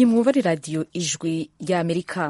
iyi mwumva ari radiyo ijwi ry'amerika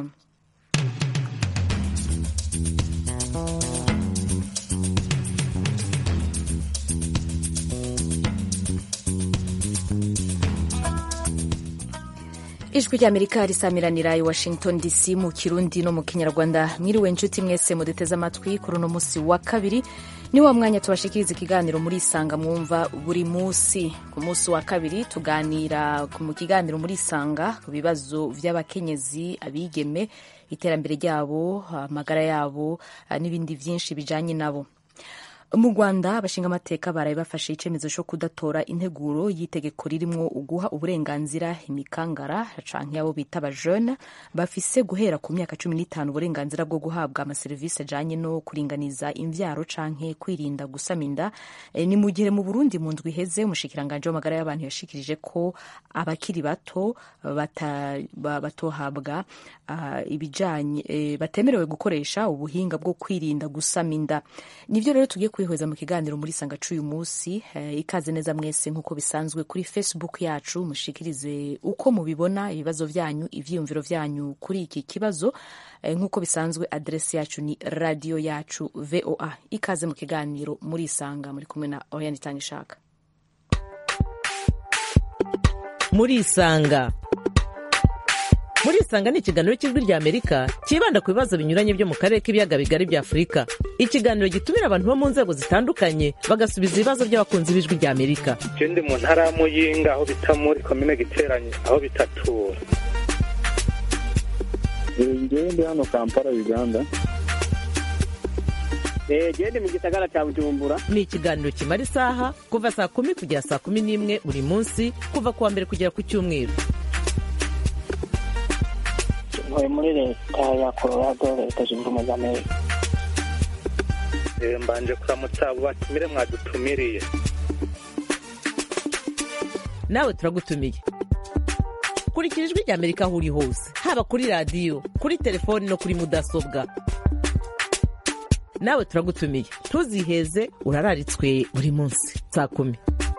ijwi ry'amerika risamiranira i washington dc mu kirundi no mu kinyarwanda mwiriwe inshuti mwese muduteze amatwi kuri uno munsi wa kabiri ni wa mwanya tubashikiriza ikiganiro muri isanga mwumva buri munsi ku munsi wa kabiri tuganira mu kiganiro muri isanga ku bibazo by'abakenyezi abigeme iterambere ryabo amagara yabo n'ibindi byinshi bijanye nabo mu rwanda abashinga amateka baraye bafashe icyemezo cyo kudatora integuro y'itegeko ririmo uguha uburenganzira imikangara canke abo bita abajene bafise guhera ku myaka cumi n'itanu uburenganzira bwo guhabwa amaserivisi ajanye no kuringaniza imvyaro canke kwirinda gusama inda e, ni mu gihe mu burundi mu ndwi iheze umushikiranganje w'amagara y'abantu yashikirije ko abakiri bato bata, batohabwa uh, ibijanye e, batemerewe gukoresha ubuhinga bwo kwirinda gusama inda nivyo rero tugiye kwihweza mu kiganiro muri sanga c'uyu munsi eh, ikaze neza mwese nk'uko bisanzwe kuri facebook yacu mushikirize uko mubibona ibibazo vyanyu ivyiyumviro vyanyu kuri iki kibazo eh, nk'uko bisanzwe adresi yacu ni radio yacu voa ikaze mu kiganiro muri isanga muri kumwe na oriane itangishaka muri isanga muri isanga ni ikiganiro cy'ijwi rya amerika cyibanda ku bibazo binyuranye byo mu karere k'ibiyaga bigari bya afurika ikiganiro gitumira abantu bo mu nzego zitandukanye bagasubiza ibibazo by'abakunzi b'ijwi rya amerika je ndi mu ntara ya muyinga aho bita muri komine giteranye aho bitatura ngewe ndi hano kampala uganda gende mu gisagara cya bujumbura ni ikiganiro kimara isaha kuva saa kumi kugera saa kumi n'imwe buri munsi kuva ku wa mbere kugera ku cyumweru ntuye muri leta ya colorado leta zunze ubumwe za amerika mbanje kuramutsa abo batumire mwadutumiriye nawe turagutumiye kurikira ijwi rya amerika aho uri hose haba kuri radiyo kuri telefoni no kuri mudasobwa nawe turagutumiye ntuziheze urararitswe buri munsi saa kumi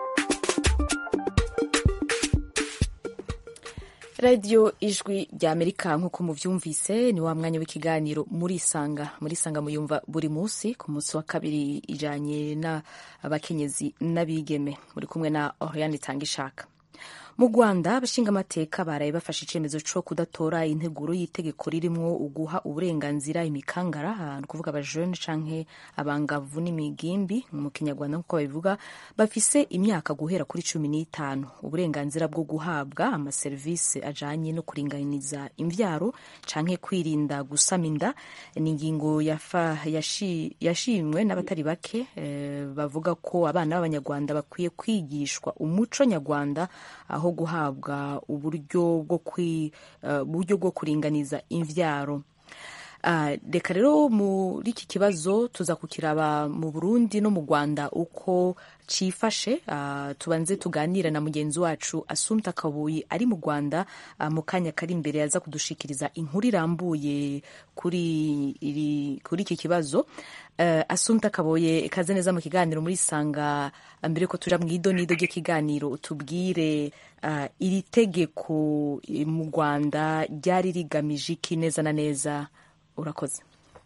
radiyo ijwi rya amerika nk'uko mubyumvise ni wa mwanya w'ikiganiro muri isanga muri isanga muyumva buri munsi ku munsi wa kabiri ijanye n'abakenyezi n'abigeme muri kumwe na oriane itanga ishaka mu rwanda abashinga amateka baraye bafashe icyemezo cyo kudatora integuro y'itegeko ririmo uguha uburenganzira imikangara ni ukuvuga abajene canke abangavu n'imigimbi mu kinyarwanda nk'uko babivuga bafise imyaka guhera kuri cumi n'itanu uburenganzira bwo guhabwa amaserivisi ajanye no kuringaniza imvyaro canke kwirinda gusama inda ni ingingo yashimwe n'abatari bake eh, bavuga ko abana b'abanyarwanda bakwiye kwigishwa umuco nyarwanda aho guhabwa uburyo bwo buryo bwo kuringaniza imvyaro reka rero muri iki kibazo tuza kukiraba mu burundi no mu rwanda uko cifashe tubanze tuganira na mugenzi wacu asumta kabuyi ari mu rwanda mu kanya kari imbere yaza kudushikiriza inkuru irambuye kuri iki kibazo asumta kaboye kaze neza mu kiganiro muri sanga mbere ko tuja mu idonido ry'ikiganiro utubwire iri tegeko mu rwanda ryari rigamije iki neza na neza urakoze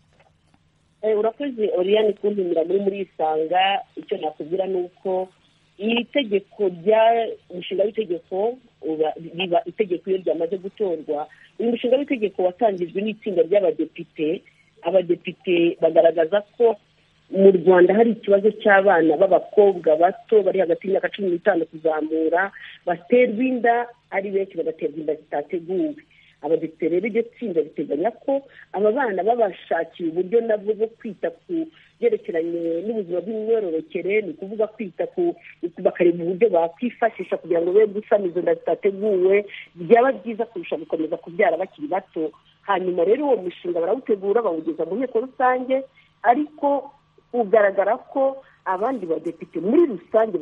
urakoze oriyani kuntumira muri muri isanga icyo nakubwira ni uko iri tegeko rya umushinga w'itegeko riba itegeko iyo ryamaze gutorwa uyu mushinga w'itegeko watangijwe n'itsinda ry'abadepite abadepite bagaragaza ko mu rwanda hari ikibazo cy'abana b'abakobwa bato bari hagati y'imyaka cumi n'itanu kuzamura baterwa inda ari benshi bagaterwa inda zitateguwe abadepite rero iryo tsinda riteganya ko aba bana babashakiye uburyo nabwo bwo kwita ku byerekeranye n'ubuzima bw'imyororokere ni ukuvuga kwita ku bakareba uburyo bakwifashisha kugira ngo be gusama izo nda zitateguwe byaba byiza kurusha gukomeza kubyara bakiri bato hanyuma rero uwo mushinga barawutegura bawugeza mu nteko rusange ariko ugaragara ko abandi badepite muri rusange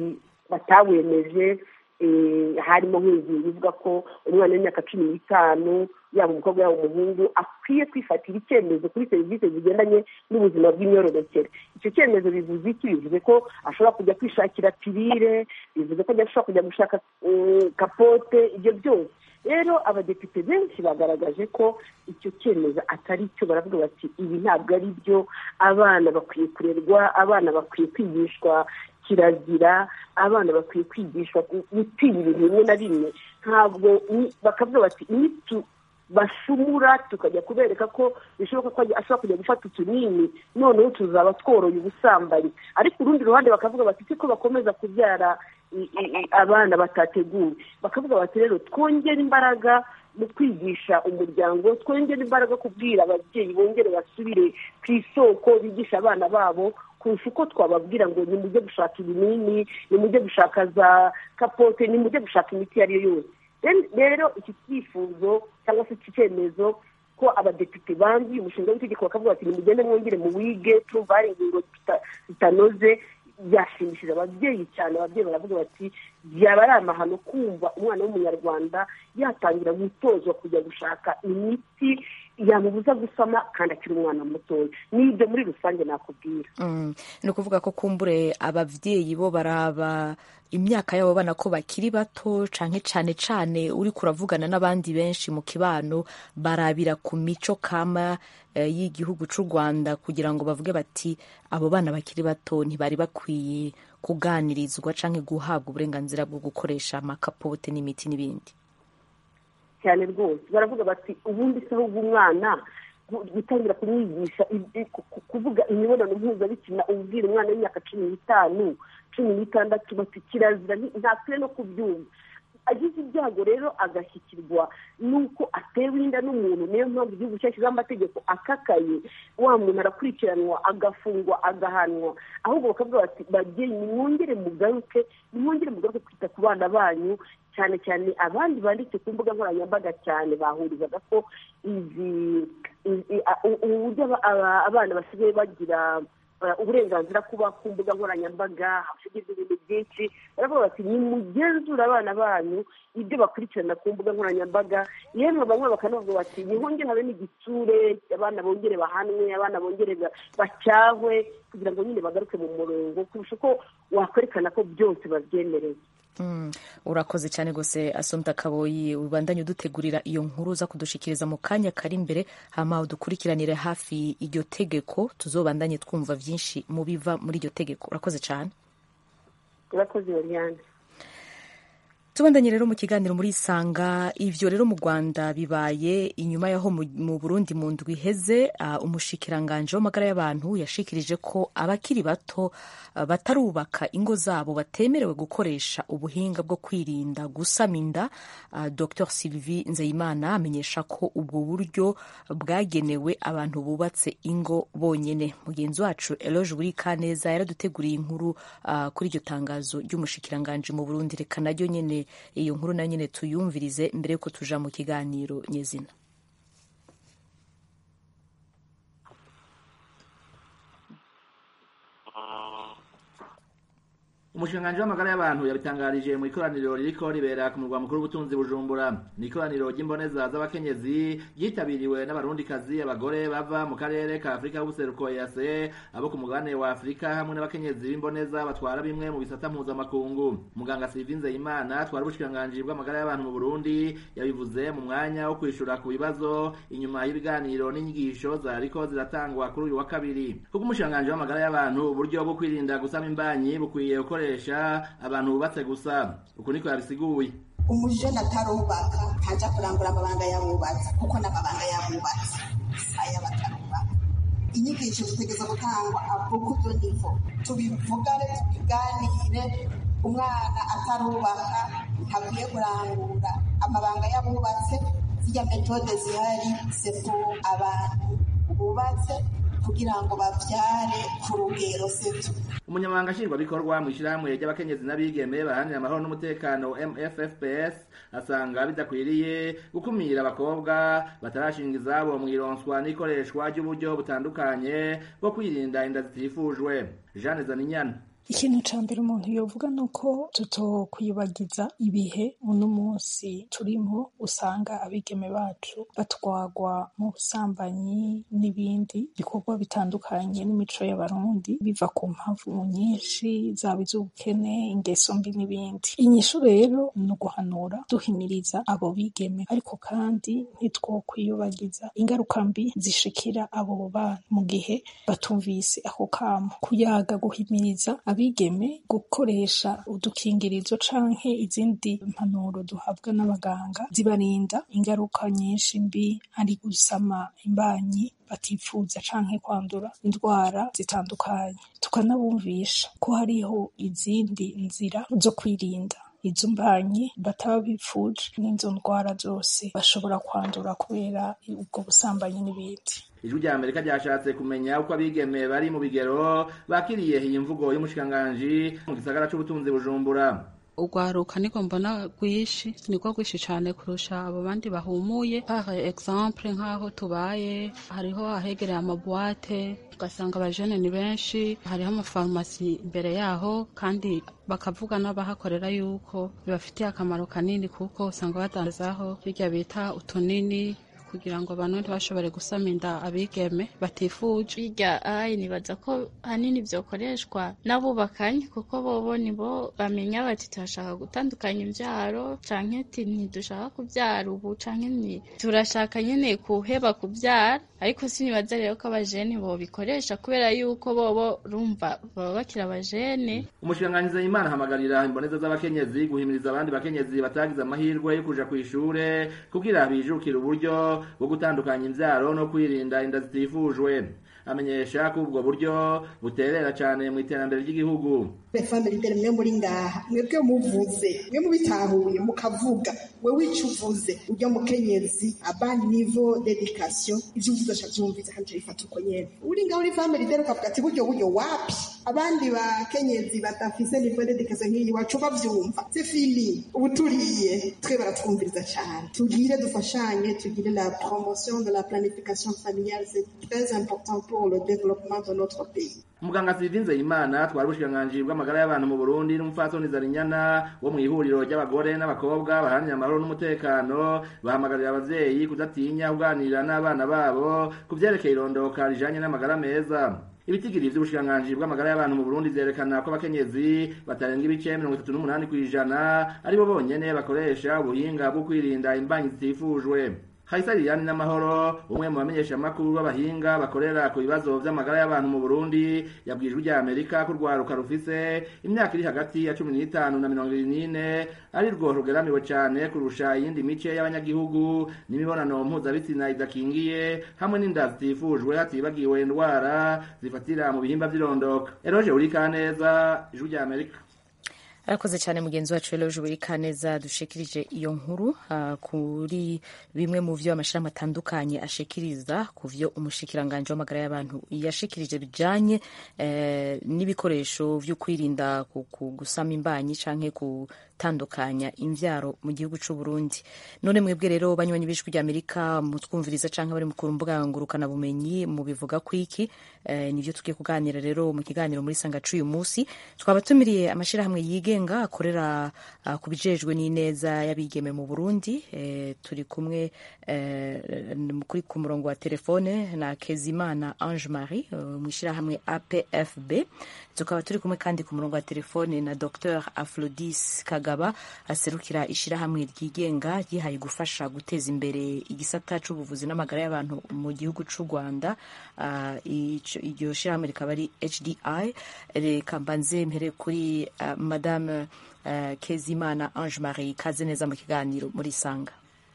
batawemeje harimo nk'ingingo ivuga ko umwana w'imyaka cumi n'itanu yaba umukobwa yaba umuhungu akwiye kwifatira icyemezo kuri serivisi zigendanye n'ubuzima bw'imyororokere icyo cyemezo bivuze iki bivuze ko ashobora kujya kwishakira pirire bivuze ko ashobora kujya gushaka kapote ibyo byose rero abadepite benshi bagaragaje ko icyo cyemezo atari cyo baravuga bati ibi ntabwo ari byo abana bakwiye kurerwa abana bakwiye kwigishwa kirazira abana bakwiye kwigishwa gutinya ibintu bimwe na bimwe ntabwo bakavuga bati imitu bashumura tukajya kubereka ko bishoboka ko ashobora kujya gufata utunini noneho tuzaba tworoye ubusambanyi ariko urundi ruhande bakavuga bati ko bakomeza kubyara abana batateguwe bakavuga bati rero twongere imbaraga mu kwigisha umuryango twongere imbaraga kubwira ababyeyi bongere basubire ku isoko bigisha abana babo kurusha uko twababwira ngo nimujye gushaka ibinini nimujye gushaka za kapote nimujye gushaka imiti iyo ari yo yose rero iki cyifuzo cyangwa se iki cyemezo ko abadepite banzuye umushinga w'itegeko bakavuga bati nimugende mwongere mu wige turumva hari ingingo zitanoze byashimishije ababyeyi cyane ababyeyi baravuga bati byaba ari amahano kumva umwana w'umunyarwanda yatangira gutozwa kujya gushaka imiti yamubuza gusama kandi akiri umwana mutoya n'ibyo muri rusange nakubwira ni ukuvuga ko kumbure ababyeyi bo baraba imyaka yabo bana ko bakiri bato cyane cyane cyane uri kuravugana n'abandi benshi mu kibano barabira ku mico kama y'igihugu cy'u rwanda kugira ngo bavuge bati abo bana bakiri bato ntibari bakwiye kuganirizwa cyangwa guhabwa uburenganzira bwo gukoresha amakapote n'imiti n'ibindi cyane rwose baravuga bati ubundi se ahubwo umwana gutangira kumwigisha kuvuga imibonano mpuzabitsina ubwira umwana w'imyaka cumi n'itanu cumi n'itandatu bati kirazira ntakwiye no kubyumva agize ibyago rero agashyikirwa n'uko atewe inda n'umuntu niyo mpamvu igihugu cyashyizeho amategeko akakaye wa muntu arakurikiranwa agafungwa agahanwa ahubwo bakavuga bati babyeyi nimwongere mugaruke nimwongere mugaruke kwita ku bana banyu cyane cyane abandi banditse ku mbuga nkoranyambaga cyane bahurizaga ko izi ubu buryo abana basigaye bagira uburenganzira kuba ku mbuga nkoranyambaga hashigirwa ibintu byinshi baravuga bati nimugenzure abana banyu ibyo bakurikirana ku mbuga nkoranyambaga yemwe bamwe bakanavuga bati nihongere habe n'igitsure abana bongere bahanwe abana bongere bacyahwe kugira ngo nyine bagaruke mu murongo kurusha uko wakwerekana ko byose babyemereye urakoze cyane rwose asomta kaboyi ubandanye udutegurira iyo nkuru uza kudushikiriza mu kanya kari imbere hama udukurikiranire hafi iryo tegeko tuzobandanye twumva byinshi mu biva muri iryo tegeko urakoze cyane urakoze yoriyane tubandanye rero mu kiganiro muri isanga ivyo rero mu rwanda bibaye inyuma yaho mu burundi mu ndwi iheze uh, umushikiranganje w'amagara y'abantu yashikirije ko abakiri bato uh, batarubaka ingo zabo batemerewe gukoresha ubuhinga bwo kwirinda gusama inda uh, dr sylvie nzeyimana amenyesha ko ubwo buryo bwagenewe abantu bubatse ingo bonyene mugenzi wacu eloge burikaneza yaraduteguriye inkuru kuri iryo tangazo ry'umushikiranganje mu burundi reka naryo nyene iyo nkuru na nyine tuyumvirize mbere yuko tuja mu kiganiro nyezina umushinganji w'amagara y'abantu yabitangarije mu ikoraniro ririko ribera ku murwa mukuru w'ubutunzi bujumbura ni ikoraniro ry'imboneza z'abakenyezi ryitabiriwe n'abarundikazi abagore bava mu karere ka afurika y'ubuseruko yase abo ku mugabane wa afurika hamwe n'abakenyezi b'imboneza batwara bimwe mu bisata mpuzamakungu muganga sylvie nzeyimana atwara ubushikiranganji bw'amagara y'abantu mu burundi yabivuze mu mwanya wo kwishura ku bibazo inyuma y'ibiganiro n'inyigisho zariko ziratangwa kuri uyu wa kabiri kuko umushikiranganji w'amagara y'abantu uburyo bwo kwirinda gusama imbanyi bukwiye gukoresha abantu bubatse gusa uku niko yabisiguye umujene atarubaka ntajya kurangura amabanga y'abubatsi kuko n'amabanga y'abubatsi aya batarubaka inyigisho zitegeza gutangwa avuga nivo tubivugane tubiganire umwana atarubaka ntakwiye kurangura amabanga y'abubatse zirya metode zihari sepo abantu bubatse kugira ngo babyare ku rugero setu umunyamabanga nshingwabikorwa mu ishyirahamwe ry'abakenyezi n'abigeme baharanira amahoro n'umutekano mffps asanga bidakwiriye gukumira abakobwa batarashinga izabo mu ironswa n'ikoreshwa ry'uburyo butandukanye bwo kwirinda inda zitifujwe jeanne zaninyana ikintu ca mbere umuntu yovuga ni uko tutokwibagiza ibihe uno munsi turimo usanga abigeme bacu batwagwa mu busambanyi n'ibindi bikorwa bitandukanye n'imico y'abarundi biva ku mpamvu nyinshi zaba iz'ubukene ingeso mbi n'ibindi inyishu rero ni uguhanura duhimiriza abo bigeme ariko kandi ntitwokwiyobagiza ingaruka mbi zishikira abo bana mu gihe batumvise ako kamo kuyaga guhimiriza abigeme gukoresha udukingirizo canke izindi mpanuro duhabwa n'abaganga zibarinda ingaruka nyinshi mbi ari gusama imbanyi batifuza canke kwandura indwara zitandukanye tukanabumvisha ko hariho izindi nzira zo kwirinda izo mbanyi bataba bipfuje n'izo ndwara zose bashobora kwandura kubera ubwo busambanyi n'ibindi ijwi rya amerika ryashatse kumenya uko abigeme bari mu bigero bakiriye iyi mvugo y'umushikiranganji mu gisagara c'ubutunzi bujumbura urwaruka niko mbona rwishi niko rwishi cyane kurusha abo bandi bahumuye par exemple nk'aho tubaye hariho ahegereye amabuwate ugasanga abajene ni benshi hariho amafarumasi imbere yaho kandi bakavuga n'abahakorera yuko bibafitiye akamaro kanini kuko usanga badandazaho birya bita utunini kugira ngo abantu ntibashobore gusama inda abigeme batifuje birya ayi nibaza ko hanini byokoreshwa n'abubakanye kuko bobo nibo bamenya bati turashaka gutandukanya imbyaro canke ati ntidushaka kubyara ubu canke ni turashaka nyene kuheba kubyara ariko sinibaza rero ko abajene bobikoresha kubera yuko bobo rumva baba bakiri abajene umushikiranganji Nzeyimana ahamagarira imboneza z'abakenyezi guhimiriza abandi bakenyezi batagize amahirwe yo kuja kw'ishure kugira bijukire uburyo bwo gutandukanya imvyaro no kwirinda inda zitifujwe amenyesha ko ubwo buryo buterera cyane mu iterambere ry'igihugu femme leader mwe muri ngaha mwebwe muvuze mwe mubitahuye mukavuga wewe ico uvuze urya mukenyezi aba niveau d'education ivyo uvuze aca vyumviza kandi bifata uko nyene uri ngaho uri femme leader ukavuga ati buryo buryo wapi abandi bakenyezi badafise niveau d'education nk'iyi wacu bavyumva c'est fini ubu turiye twe baratwumviriza cyane tugire dufashanye tugire la promotion de la planification familiale c'est très important pour le développement de notre pays umuganga Sylvie Nzeyimana twari ubushikiranganji bw'amagara y'abantu mu Burundi n'umupfasoni Zarinyana wo mu ihuriro ry'abagore n'abakobwa baharanira amahoro n'umutekano bahamagarira abavyeyi kudatinya kuganira n'abana babo ku vyerekeye irondoka rijanye n'amagara meza ibitigiri vy'ubushikiranganji bw'amagara y'abantu mu Burundi vyerekana ko abakenyezi batarenga ibice mirongo itatu n'umunani kw'ijana aribo bonyene bakoresha ubuhinga bwo kwirinda imbanyi zitifujwe Haisa Liliane n'amahoro umwe mu bamenyesha makuru b'abahinga bakorera ku bibazo vy'amagara y'abantu mu Burundi yabwijwe rya Amerika ko rwaruka rufise imyaka iri hagati ya 15 na 24 ari rwo rugeramiwe cyane kurusha iyindi mice y'abanyagihugu n'imibonano mpuzabitsina idakingiye hamwe n'inda zitifujwe hatibagiwe indwara zifatira mu bihimba vy'irondoka Eroje Urikaneza ijwi rya Amerika arakoze cyane mugenzi wacu Eloge Burikaneza dushikirije iyo nkuru uh, kuri bimwe mu vyo amashirahamwe atandukanye ashikiriza ku vyo umushikiranganje w'amagara y'abantu yashikirije bijanye eh, n'ibikoresho vyo kwirinda gusama imbanyi canke gutandukanya imvyaro mu gihugu c'u Burundi none mwebwe rero banywanyi b'ijwi rya Amerika mutwumviriza canke bari ku mbuga ngurukana bumenyi mu bivuga kwiki eh, nivyo tugiye kuganira rero mu kiganiro muri sanga c'uyu musi twaba tumiriye amashirahamwe yigenga akorera uh, ku bijejwe n'ineza y'abigeme mu Burundi eh, turi kumwe eh, kuri ku murongo wa telefone na Kezimana Ange Marie uh, mu ishirahamwe APFB tukaba turi kumwe kandi ku murongo wa telefone na Dr Aflodis Kagaba aserukira ishirahamwe ryigenga ryihaye gufasha guteza imbere igisata c'ubuvuzi n'amagara y'abantu mu gihugu c'u Rwanda uh, iryo shirahamwe rikaba ari HDI reka mbanze mpere kuri uh, madame uh, Kezimana Ange Marie kaze neza mu kiganiro muri Sanga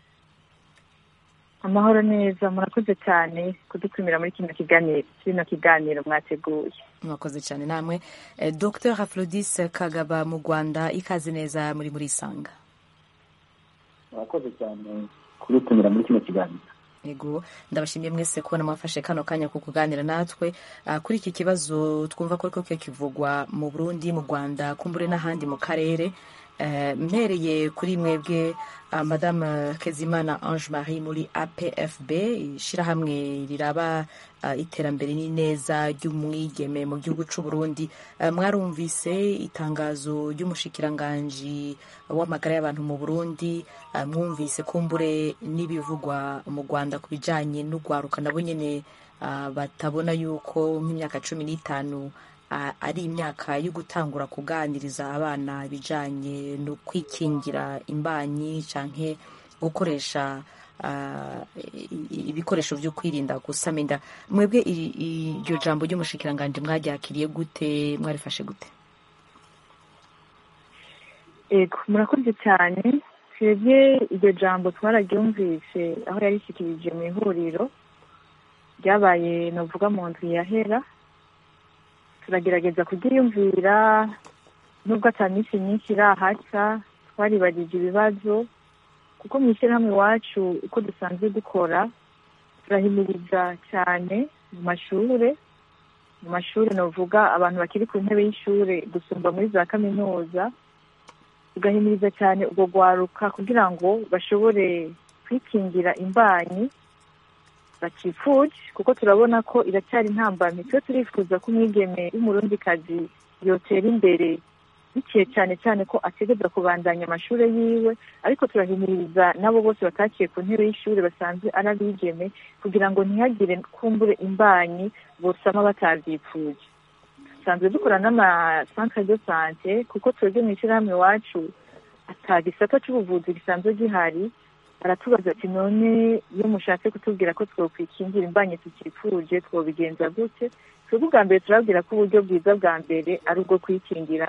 amahoro neza murakoze cyane kudutumira muri kino kiganiro kino kiganiro mwateguye mwakoze cyane namwe eh, Dr Aflodis Kagaba mu Rwanda ikaze neza muri muri Sanga murakoze cyane kudutumira muri kino kiganiro yego ndabashimiye mwese kubona mwafashe kano kanya ko kuganira natwe uh, kuri iki kibazo twumva ko ariko kivugwa mu Burundi mu Rwanda kumbure n'ahandi mu karere Eh, mpereye kuri mwebwe ah, madame kezimana ange marie muri apfb ishyirahamwe riraba ah, iterambere n'ineza ry'umwigeme mu gihugu cy'u burundi Eh, mwarumvise itangazo ry'umushikiranganji w'amagara y'abantu mu burundi eh, mwumvise kumbure n'ibivugwa mu rwanda ku bijyanye n'urwaruka nabo nyine ah, batabona yuko nk'imyaka cumi n'itanu ah, ari imyaka yo gutangura kuganiriza abana ibijyanye no kwikingira imbanyi canke gukoresha ah, i- ibikoresho byo kwirinda gusama inda mwebwe iri- iryo jambo ry'umushikiranganji mwaryakiriye gute mwarifashe gute ego murakoze cyane twebwe iryo jambo twararyumvise aho yarishyikirije mu ihuriro ryabaye navuga mu nzu yahera turagerageza kuryiyumvira nubwo atari minsi myinshi irahaca twaribagije ibibazo kuko mu ishyirahamwe iwacu uko dusanzwe dukora turahimiriza cyane mu mashure mu mashuri navuga abantu bakiri ku ntebe y'ishure gusumba muri za kaminuza tugahimiriza cyane ubwo rwaruka kugira ngo bashobore kwikingira imbanyi bakifuje kuko turabona ko iracyari intambamyi twe turifuza ko umwigeme w'umurundikazi yotera imbere biciye cyane cyane ko ategereza kubandanya amashuri yiwe ariko turahimiriza n'abo bose batakiye ku ntebe y'ishuri basanzwe ari abigeme kugira ngo ntihagire kumbure imbanyi bosama batabyipfuje dusanzwe dukora n'amasantere de sante kuko twebwe mu ishyirahamwe iwacu ata gisata cy'ubuvuzi gisanzwe gihari baratubaza ati none iyo mushatse kutubwira ko twokwikingira imbanyi tutifuje twobigenza gute twebwe ubwa mbere turabwira ko uburyo bwiza bwa mbere ari ubwo kwikingira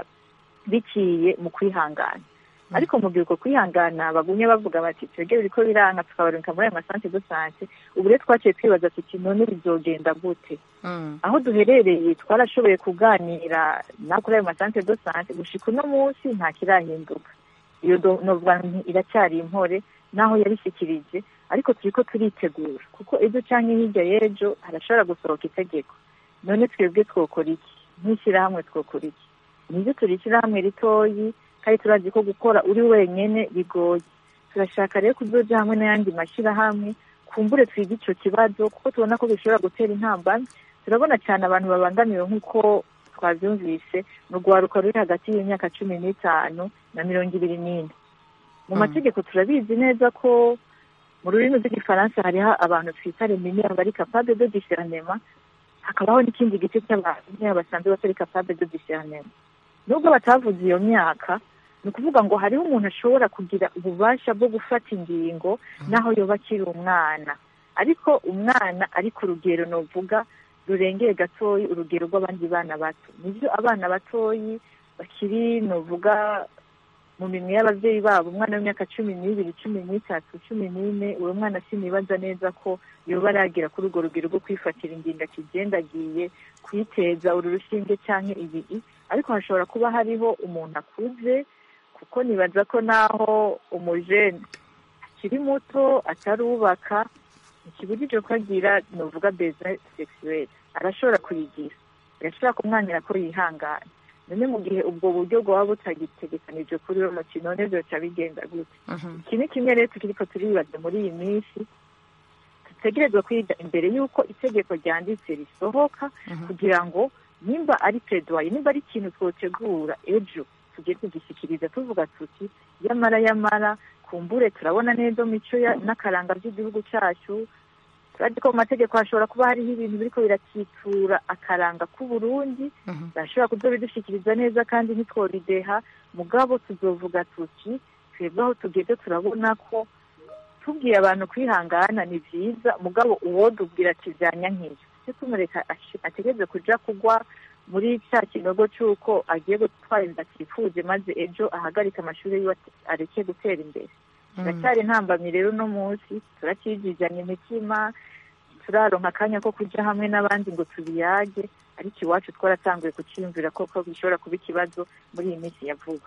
biciye mu kwihangana ariko mu gihe uko kwihangana bagumye bavuga bati twebwe biriko biranka tukabarunka muri ayo masante de sante ubu rero twaciye twibaza tuti none bizogenda gute aho duherereye twarashoboye kuganira na kuri ayo masante de sante gushika uno munsi nta kirahinduka iyo do- novuga nti iracyari impore naho yarishyikirije ariko turiko turitegura kuko ejo canke hirya y'ejo harashobora gusohoka itegeko none twebwe twokora iki nk'ishyirahamwe twokora iki nibyo turi ishyirahamwe ritoyi kandi turazi ko gukora uri wenyene bigoye turashaka rero kuzoja hamwe n'ayandi mashyirahamwe kumbure twige ico kibazo kuko tubona ko bishobora gutera intambamyi turabona cyane abantu babangamiwe nk'uko twabyumvise ni urwaruka ruri hagati y'imyaka cumi n'itanu na mirongo ibiri n'ine mu mategeko turabizi neza ko mu rurimi rw'igifaransa hariho abantu twita reminiere bari capable de discernement hakabaho n'ikindi gice cy'abantu basanzwe batari capable de discernement nubwo batavuze iyo myaka ni ukuvuga ngo hariho umuntu ashobora kugira ububasha bwo gufata ingingo n'aho yoba akiri umwana ariko umwana ari ku rugero novuga rurengeye gatoyi urugero rw'abandi bana bato nibyo abana batoyi bakiri novuga mu minwe y'ababyeyi babo umwana w'imyaka cumi n'ibiri cumi n'itatu cumi n'ine uwo mwana sinibaza neza ko yoba aragera kuri urwo rugero rwo kwifatira ingingo akigendagiye kwiteza uru rushinge cyangwa ibiri ariko hashobora kuba hariho umuntu akuze kuko nibaza ko naho umujene akiri muto atarubaka ikibujije ko agira nuvuga beze sexuelle arashobora kuyigira birashobora kumwangira ko yihangana none mu gihe ubwo buryo bwaba butagitegekanije kuri uwo mukino none byoca bigenda gute iki ni kimwe rero turiko turibaza muri iyi minsi dutegerezwa kwiga imbere y'uko itegeko ryanditse risohoka kugira ngo nimba ari pedwaye nimba ari ikintu twotegura ejo tugiye kugishyikiriza tuvuga tuti yamara yamara kumbure turabona neza mico n'akaranga by'igihugu cyacu turazi ko mu mategeko hashobora kuba hariho ibintu biriko birakitura akaranga k'uburundi bashobora kuzobidushyikiriza neza kandi ntitworideha mugabo tuzovuga tuti twebwe aho tugeze turabona ko tubwiye abantu kwihangana ni byiza mugabo uwo dubwira ati byanya nk'ibyo cyo tumureka ategereze kuja kugwa muri cya kinogo cy'uko agiye gutwara inda atifuje maze ejo ahagarika amashuri yiwe areke gutera imbere turacyari intambamyi rero uno munsi turacijijanya imitima turaronka akanya ko kujya hamwe n'abandi ngo tubiyage ariko iwacu twaratanguye kucyiyumvira ko bishobora kuba ikibazo muri iyi minsi ya vuba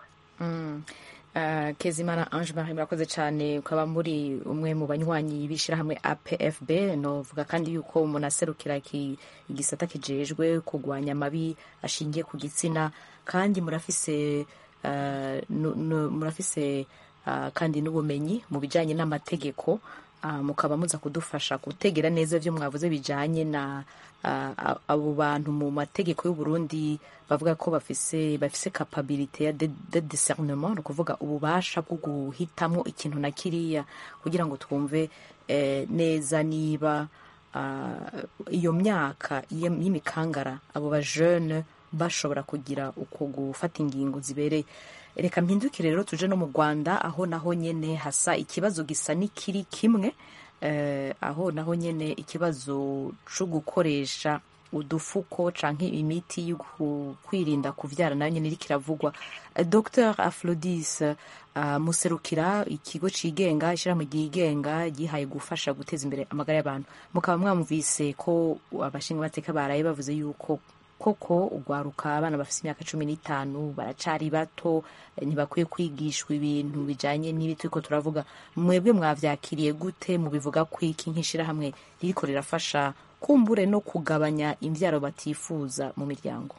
kezimana ange marie murakoze cyane ukaba muri umwe mu banywanyi b'ishyirahamwe apfb novuga kandi yuko umuntu aserukira igisata kijejwe kurwanya amabi ashingiye ku gitsina kandi murafise uh, murafise uh, kandi n'ubumenyi mu bijanye n'amategeko uh, mukaba muza kudufasha gutegera neza ivyo mwavuze bijanye na uh, abo bantu mu mategeko y'u Burundi bavuga ko bafise bafise capability ya de, de discernement ni ukuvuga ububasha bwo guhitamwo ikintu na kiriya kugira ngo twumve eh, neza niba uh, iyo myaka y'imikangara abo ba jeune bashobora kugira uko gufata ingingo zibereye reka mpindukire rero tuje no mu rwanda aho naho nyene hasa ikibazo gisa n'ikiri kimwe eh, aho naho nyene ikibazo co gukoresha udufuko canke imiti yo kwirinda kuvyara nayo nyene iriko iravugwa dr aflodis uh, muserukira ikigo cigenga ishirahamwe ryigenga gihaye gufasha guteza imbere amagara y'abantu mukaba mwamvise ko abashinga amateka baraye bavuze yuko koko ugwaruka abana bafite imyaka cumi n'itanu baracari bato ntibakwiye kwigishwa ibintu bijanye n'ibi turiko turavuga mwebwe mwavyakiriye gute mubivuga kwiki nk'ishirahamwe ririko rirafasha kumbure no kugabanya imvyaro batifuza mu miryango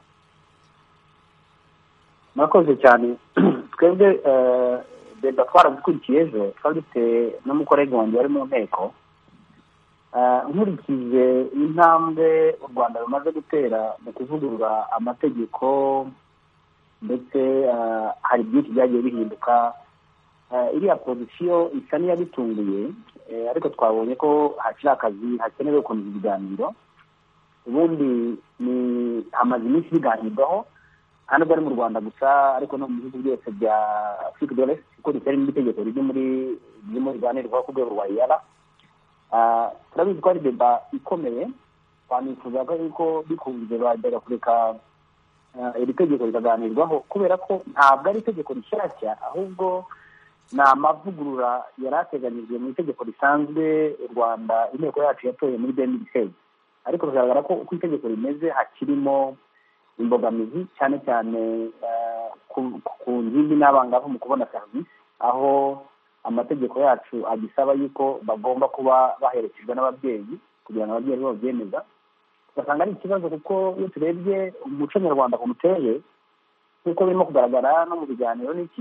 murakoze cyane twebwe deba twarazikurikiye ejo twari dufite n'umukorege wanjye wari mu nteko nkurikije intambwe u rwanda rumaze gutera mu kuvugurura amategeko ndetse hari byinshi byagiye bihinduka iriya pozisiyo isa n'iyabitunguye ariko twabonye ko hakiri akazi hakenewe gukomeza ibiganiro ubundi ni hamaze iminsi biganirwaho nta nubwo ari mu rwanda gusa ariko no mu bihugu byose bya afurika dore kuko ritari n'itegeko riri muri ririmo riganirwaho ku rwego rwa iyara turabizi ko ari deba ikomeye twanifuza ko yuko bikunze bajyaga kureka iri tegeko rikaganirwaho kubera ko ntabwo ari itegeko rishyashya ahubwo ni amavugurura yari ateganyijwe mu itegeko risanzwe u rwanda inteko yacu yatoye muri beni bisezi ariko bigaragara ko uko itegeko rimeze hakirimo imbogamizi cyane cyane ku ngimbi n'abangavu mu kubona serivisi aho amategeko yacu agisaba yuko bagomba kuba baherekejwe n'ababyeyi kugira ngo ababyeyi babyemeza ugasanga ari ikibazo kuko iyo turebye umuco nyarwanda ukuntu uteye nk'uko birimo kugaragara no mu biganiro n'iki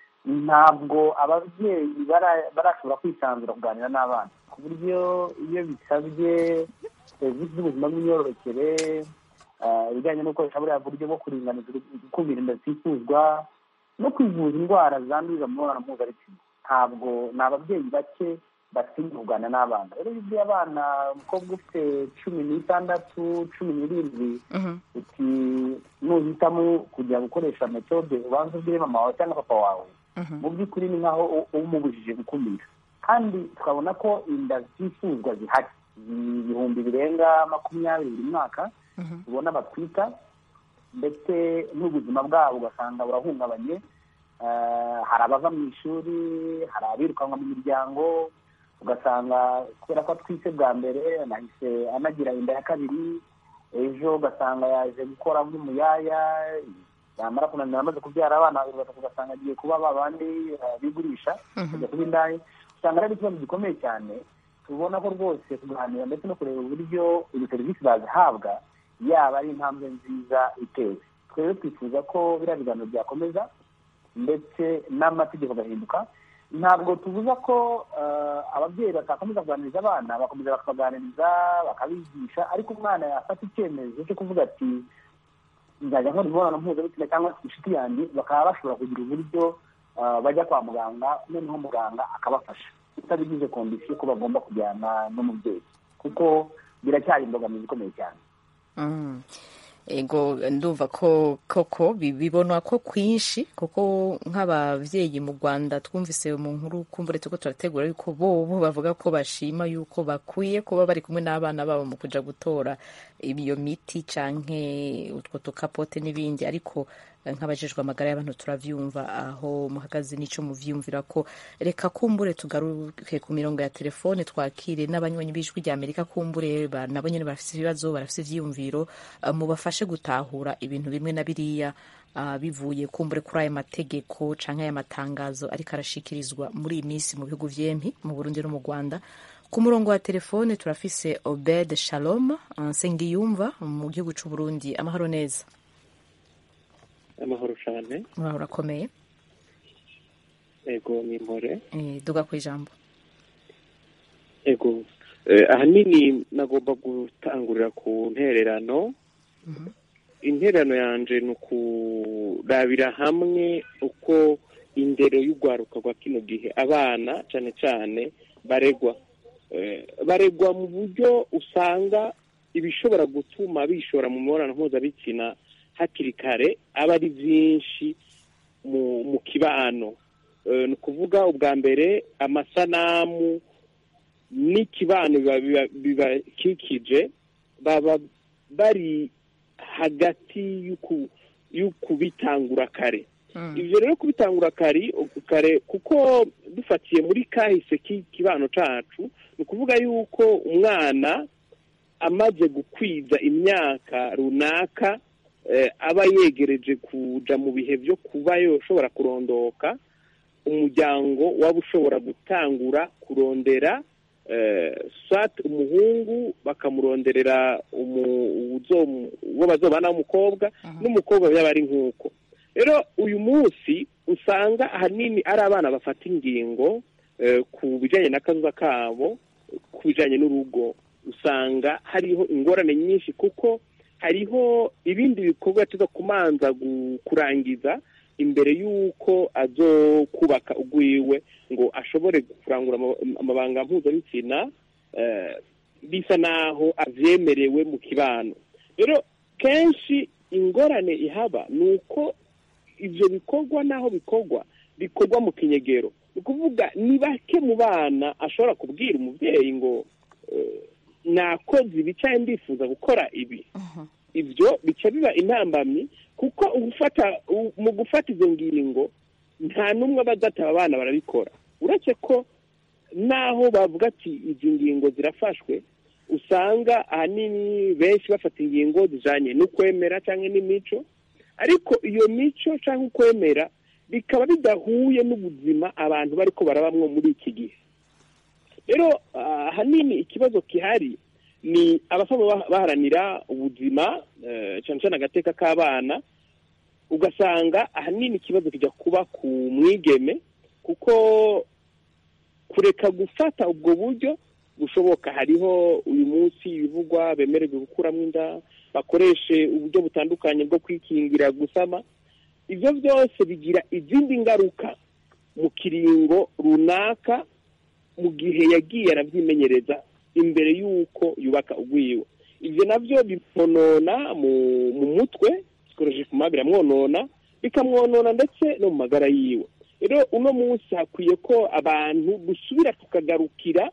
ntabwo ababyeyi barashobora kwisanzura kuganira n'abana ku buryo iyo bisabye serivisi z'ubuzima bw'imyororokere ibijyanye no gukoresha buriya buryo bwo kuringaniza gukumira inda zitifuzwa no kwivuza indwara zandurira mu mibonano mpuzabitsina ntabwo ni ababyeyi bake batinya kuganira n'abana rero iyo ubwiye abana umukobwa ufite cumi n'itandatu cumi n'irindwi uti nuhitamo kujya gukoresha metode ubanza ubwire mama wawe cyangwa papa wawe mu by'ukuri ni nk'aho umubujije gukumira kandi tukabona ko inda zifuzwa zihari ibihumbi birenga makumyabiri buri mwaka ubona batwita ndetse n'ubuzima bwabo ugasanga burahungabanye hari abava mu ishuri hari abirukanwa mu miryango ugasanga kubera ko atwite bwa mbere anahise anagira inda ya kabiri ejo ugasanga yaje gukora nk'umuyaya yamara kunanira amaze kubyara abana babiri batatu ugasanga agiye kuba ba bandi bigurisha kujya kuba indaya usanga ari ikibazo gikomeye cyane tubona ko rwose kuganira ndetse no kureba uburyo izo serivisi bazihabwa yaba ari intambwe nziza itewe twebwe twifuza ko biriya biganiro byakomeza ndetse n'amategeko agahinduka ntabwo tubuza ko ababyeyi batakomeza kuganiriza abana bakomeza bakabaganiriza bakabigisha ariko umwana yafata icyemezo cyo kuvuga ati nzajya nkora imibonano mpuzabitsina cyangwa se inshuti yanjye bakaba bashobora kugira uburyo bajya kwa muganga noneho muganga akabafasha utabigize kondisiyo ko bagomba kujyana n'umubyeyi kuko biracyari imbogamizi ikomeye cyane ego ndumva ko koko bibonwa ko kwinshi kuko nk'ababyeyi mu rwanda twumvise mu nkuru kumbure tuko turategura yuko bo bavuga ko bashima yuko bakwiye kuba bari kumwe n'abana babo mu kuja gutora iyo miti canke utwo tukapote n'ibindi ariko nk'abajejwe amagara y'abantu turavyumva aho muhagaze n'ico muvyumvira ko reka kumbure tugaruke ku mirongo ya telefone twakire n'abanywanyi b'ijwi rya amerika kumbure nabo nyene barafise ibibazo barafise ivyiyumviro uh, mubafashe gutahura ibintu bimwe na biriya uh, bivuye kumbure kuri aya mategeko canke aya matangazo ariko arashikirizwa muri iyi minsi mu bihugu vyempi mu burundi no mu rwanda ku murongo wa telefone turafise obed shalom nsengiyumva mu gihugu c'uburundi amahoro neza amahoro cyane uraho urakomeye ego ni impore Eh, duga ku ijambo ego Eh, ahanini nagomba gutangurira ku ntererano intererano yanje ni ukurabira hamwe uko indero y'urwaruka rwa kino gihe abana cyane cyane baregwa Eh, baregwa mu buryo usanga ibishobora gutuma bishora mu mibonano mpuzabitsina hakiri kare aba ari byinshi mu mu kibano Eh, ni ukuvuga ubwa mbere amasanamu n'ikibano biba- biba- bibakikije baba bari hagati y'uku- y'ukubitangura kare ibyo rero kubitangura kare kare kuko dufatiye muri kahise k'ikibano cacu ni ukuvuga yuko umwana amaze gukwiza imyaka runaka eh, aba yegereje kuja mu bihe byo kuba yoshobora kurondoka umuryango waba ushobora gutangura kurondera eh, swat umuhungu bakamuronderera umu- uzo- uwo bazobana w'umukobwa n'umukobwa byaba ari nk'uko rero uyu munsi usanga ahanini ari abana bafata ingingo eh, ku bijyanye n'akazuba kabo ku bijyanye n'urugo usanga hariho ingorane nyinshi kuko hariho ibindi bikorwa tuza kumanza gu- kurangiza imbere y'uko azokubaka ugwiwe ngo ashobore kurangura ama- amabanga mpuzabitsina eh, bisa naho avyemerewe mu kibano rero kenshi ingorane ihaba ni uko ivyo bikorwa naho bikorwa bikorwa mu kinyegero ni ukuvuga ni bake mu bana ashobora kubwira umuvyeyi ngo eh, nakoze ibi cyangwa ndifuza gukora ibi ibyo bica biba intambamyi kuko ugufata u- mu gufata izo ngingo nta n'umwe aba adataba abana barabikora uretse ko naho bavuga ati izi ngingo zirafashwe usanga ahanini benshi bafata ingingo zijanye n'ukwemera cyangwa n'imico ariko iyo mico cyangwa ukwemera bikaba bidahuye n'ubuzima abantu bariko barabamwo muri iki gihe rero ah, ahanini ikibazo gihari ni abasaba bah- baharanira ubuzima eh, cyane cyane agateka k'abana ugasanga ahanini ikibazo kijya kuba ku mwigeme kuko kureka gufata ubwo buryo bushoboka hariho uyu munsi ibivugwa bemererwe gukuramo inda bakoreshe uburyo butandukanye bwo kwikingira gusama ibyo byose bigira izindi ngaruka mu kiringo runaka mu gihe yagiye arabyimenyereza imbere y'uko yubaka ugwiwe ibyo nabyo bimwonona mu mu mutwe sikorojikuma biramwonona bikamwonona ndetse no mu magara yiwe rero uno munsi hakwiye ko abantu dusubira tukagarukira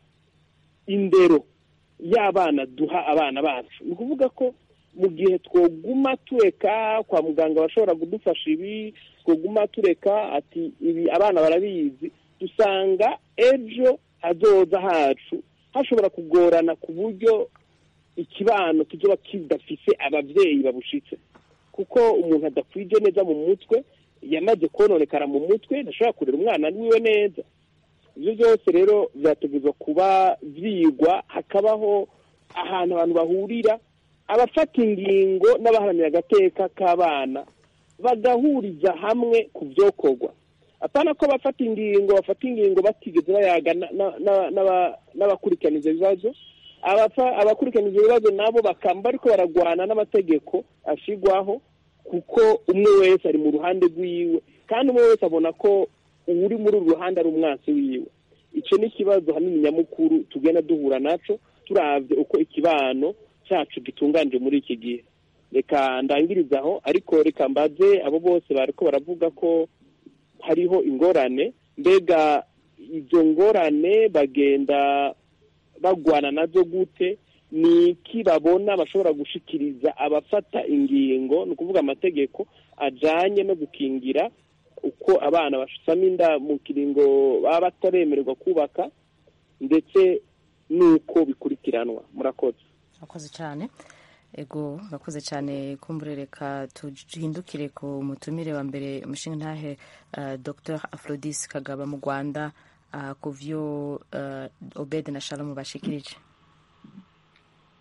indero y'abana duha abana bacu ni ukuvuga ko mu gihe twoguma tureka kwa muganga bashobora kudufasha ibi twoguma tureka ati ibi abana barabizi dusanga ejo hazoza hacu hashobora kugorana ku buryo ikibano kizoba kidafise ababyeyi babushitse kuko umuntu adakwije neza mu mutwe yamaze kononekara mu mutwe ntashobora kurera umwana wiwe neza ibyo byose rero byategerezwa kuba byigwa hakabaho ahantu abantu bahurira abafata ingingo n'abaharanira agateka k'abana bagahuriza hamwe ku byokorwa apana ko bafata ingingo bafata ingingo batigeze bayaga na- na- na- n'aba- n'abakurikirana ibyo bibazo abafa- abakurikirana ibyo bibazo nabo bakamba ariko baragwana n'amategeko ashigwaho kuko umwe wese ari mu ruhande rwiwe kandi umwe wese abona ko uri muri uru ruhande ari umwansi wiwe icyo ni ikibazo hanini nyamukuru tugenda duhura naco turavye uko ikibano cyacu gitunganije muri iki gihe reka ndangiriza aho ariko reka mbaze abo bose bariko baravuga ko hariho ingorane mbega izo ngorane bagenda bagwana nazo gute ni iki babona bashobora gushikiriza abafata ingingo ni ukuvuga amategeko ajanye no gukingira uko abana basama inda mu kiringo baba bataremererwa kubaka ndetse n'uko bikurikiranwa murakoze urakoze cyane ego urakoze cyane kumburereka tuhindukire ku mutumire wa mbere umushinga ntahe uh, dr aphrodis kagaba mu rwanda uh, ku vyo uh, obed na shalom bashikirije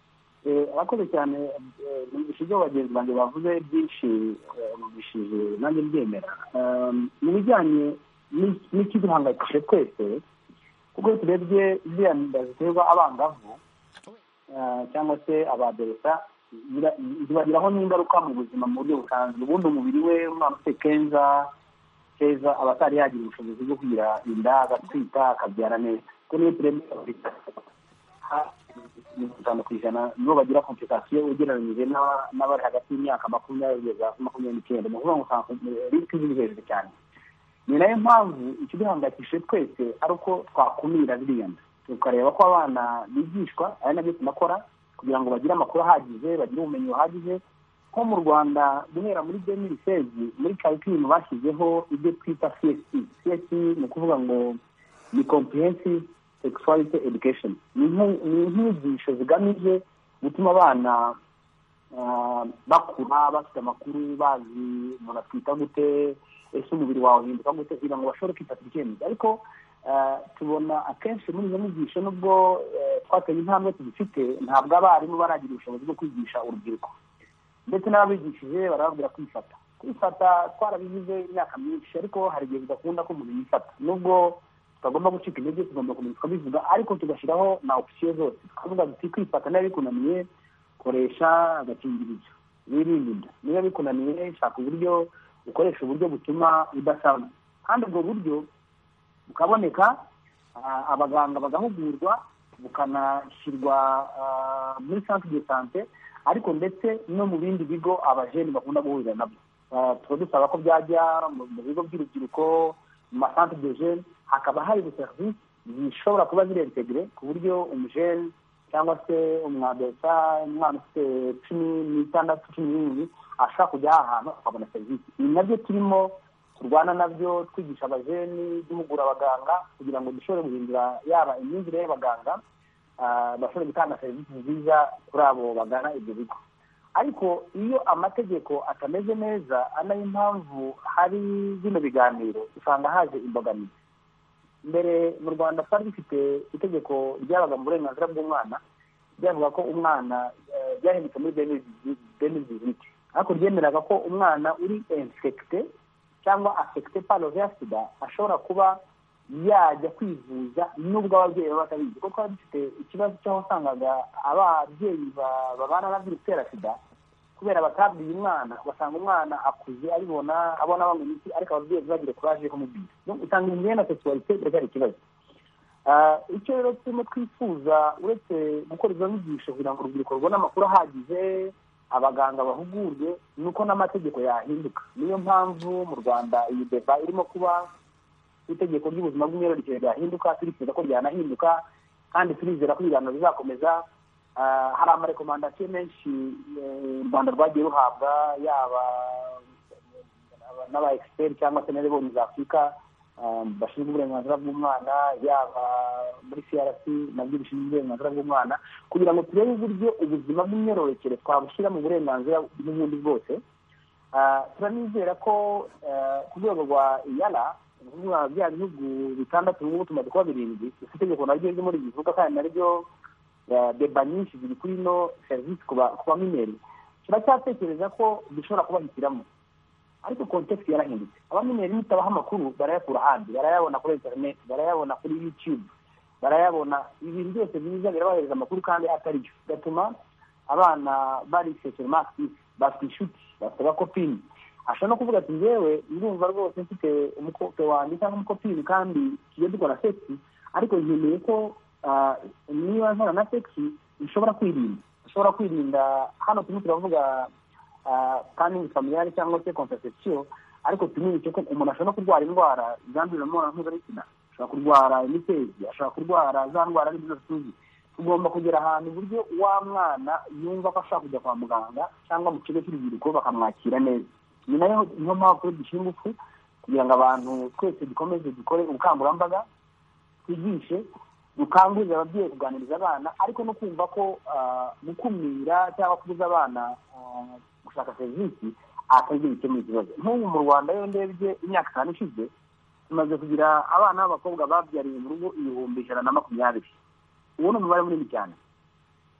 abakoze cyane numvise ibyo bagenzi banjye bavuze byinshi numvishije nanjye mbyemera mu bijyanye n'ikiduhangayikishije twese kuko iyo turebye ziriya nda ziterwa abangavu cyangwa se abaderesa zibagiraho n'ingaruka mu buzima mu buryo busanzwe ubundi umubiri we umwana ufite kenza keza aba atari yagira ubushobozi bwo kugira inda agatwita akabyara neza kuko niyo turebye mirongo itanu ku ijana nibo bagira komplikasiyo ugereranyije n'abari hagati y'imyaka makumyabiri kugeza makumyabiri n'icyenda ni ukuvuga ngo usanga risiki ziri hejuru cyane ni nayo mpamvu ikiduhangayikishije twese ari uko twakumira ziriya nda tukareba ko abana bigishwa ari nabyo tunakora kugira ngo bagire amakuru ahagije bagire ubumenyi buhagije nko mu rwanda guhera muri demiri sezi muri karikirimu bashyizeho ibyo twita csc csc ni ukuvuga ngo ni comprehensive sexuality education ni inyigisho zigamije gutuma abana bakura bafite amakuru bazi umuntu atwita gute ese umubiri wawe uhinduka gute kugira ngo bashobore kwifatira icyemezo ariko tubona akenshi muri izo nyigisho nubwo twateye intambwe tuzifite ntabwo abarimu baragira ubushobozi bwo kwigisha urubyiruko ndetse n'ababigishije barababwira kwifata kwifata twarabigize imyaka myinshi ariko hari igihe bidakunda ko umuntu yifata nubwo tutagomba gucika intege tugomba kumenya tukabivuga ariko tugashyiraho na opisiyo zose tukavuga duti kwifata niba bikunaniye koresha agakingirizo wirinde inda niba bikunaniye shaka uburyo ukoresha uburyo butuma udasama kandi ubwo buryo bukaboneka abaganga bagahugurwa bukanashyirwa muri santere de sante ariko ndetse no mu bindi bigo abajeni bakunda guhurira nabyo tuba dusaba ko byajya mu bigo by'urubyiruko mu masantere de jeni hakaba hari serivisi zishobora kuba zirentegire ku buryo umujeni cyangwa se umwadesa umwana ufite cumi n'itandatu cumi n'irindwi ashobora kujya aha hantu akabona serivisi ibi nabyo turimo turwana nabyo twigisha abajeni duhugura abaganga kugira ngo dushobore guhindura yaba imyumvire y'abaganga bashobore gutanga serivisi nziza kuri abo bagana ibyo bigo ariko iyo amategeko atameze neza ari nayo impamvu hari bino biganiro usanga haje imbogamizi mbere mu rwanda twari dufite itegeko ryabaga mu burenganzira bw'umwana ryavuga ko umwana ryahindutse muri deni viziti ariko ryemeraga ko umwana uri infekite cyangwa afekite paro ya sida ashobora kuba yajya kwivuza nubwo ababyeyi baba batabizi kuko twari dufite ikibazo cy'aho usangaga ababyeyi babana na virusi itera sida kubera batabwiye umwana ugasanga umwana akuze abibona abona banywa imiti ariko ababyeyi ntibagire kuraje yo kumubwira usanga imyenda na sexualité biracyari ikibazo icyo rero turimo twifuza uretse gukora izo nyigisho kugira ngo urubyiruko rubone amakuru ahagije abaganga bahugurwe ni uko n'amategeko yahinduka niyo mpamvu mu rwanda iyi deba irimo kuba itegeko ry'ubuzima bw'imyororokere ryahinduka turifuza ko ryanahinduka kandi turizera ko ibiganiro bizakomeza hari amarekomandasiyo menshi u rwanda rwagiye ruhabwa yaba n'aba egisiperi cyangwa se n'abibonye za afurika bashinzwe uburenganzira bw'umwana yaba muri crc nabyo bishinzwe uburenganzira bw'umwana kugira ngo turebe uburyo ubuzima bw'imyororokere twabushyira mu burenganzira n'ubundi bwose turanizera ko ku rwego rwa iyara ukuvuga bya bihugu bitandatu n'ubu tumaze kuba birindwi dufite itegeko naryo ryo muri bivuga kandi naryo deba nyinshi ziri kuri ino serivisi ku bamineri turacyatekereza ko dushobora kubahitiramo ariko kontekisi yarahindutse abamineri nitabaha amakuru barayakura ahandi barayabona kuri interineti barayabona kuri yutube barayabona ibintu byose biza birabahereza amakuru kandi atari byo bigatuma abana bari seseromasi bafite inshuti bafite abakopini ashobora no kuvuga ati ngewe ndumva rwose mfite umukope wanjye cyangwa umukopini kandi tujya dukora sekisi ariko nkeneye ko niba nkora na sekisi nshobora kwirinda ushobora kwirinda hano turimo turavuga kandi familiyari cyangwa se kontasesiyo ariko tumenye ko umuntu ashobora no kurwara indwara zandurira mu mibonano mpuzabitsina ashobora kurwara imitezi ashobora kurwara za ndwara n'izo tuzi tugomba kugera ahantu uburyo wa mwana yumva ko ashobora kujya kwa muganga cyangwa mu kigo cy'urubyiruko bakamwakira neza ni nayo niyo mpamvu turi dushyira ingufu kugira ngo abantu twese dukomeze dukore ubukangurambaga twigishe dukangurira ababyeyi kuganiriza abana ariko no kumva ko gukumira cyangwa kubuza abana gushaka serivisi atagira gukemura ikibazo nk'ubu mu rwanda iyo ndebye imyaka itanu ishize tumaze kugira abana b'abakobwa babyariye mu rugo ibihumbi ijana na makumyabiri uwo ni umubare munini cyane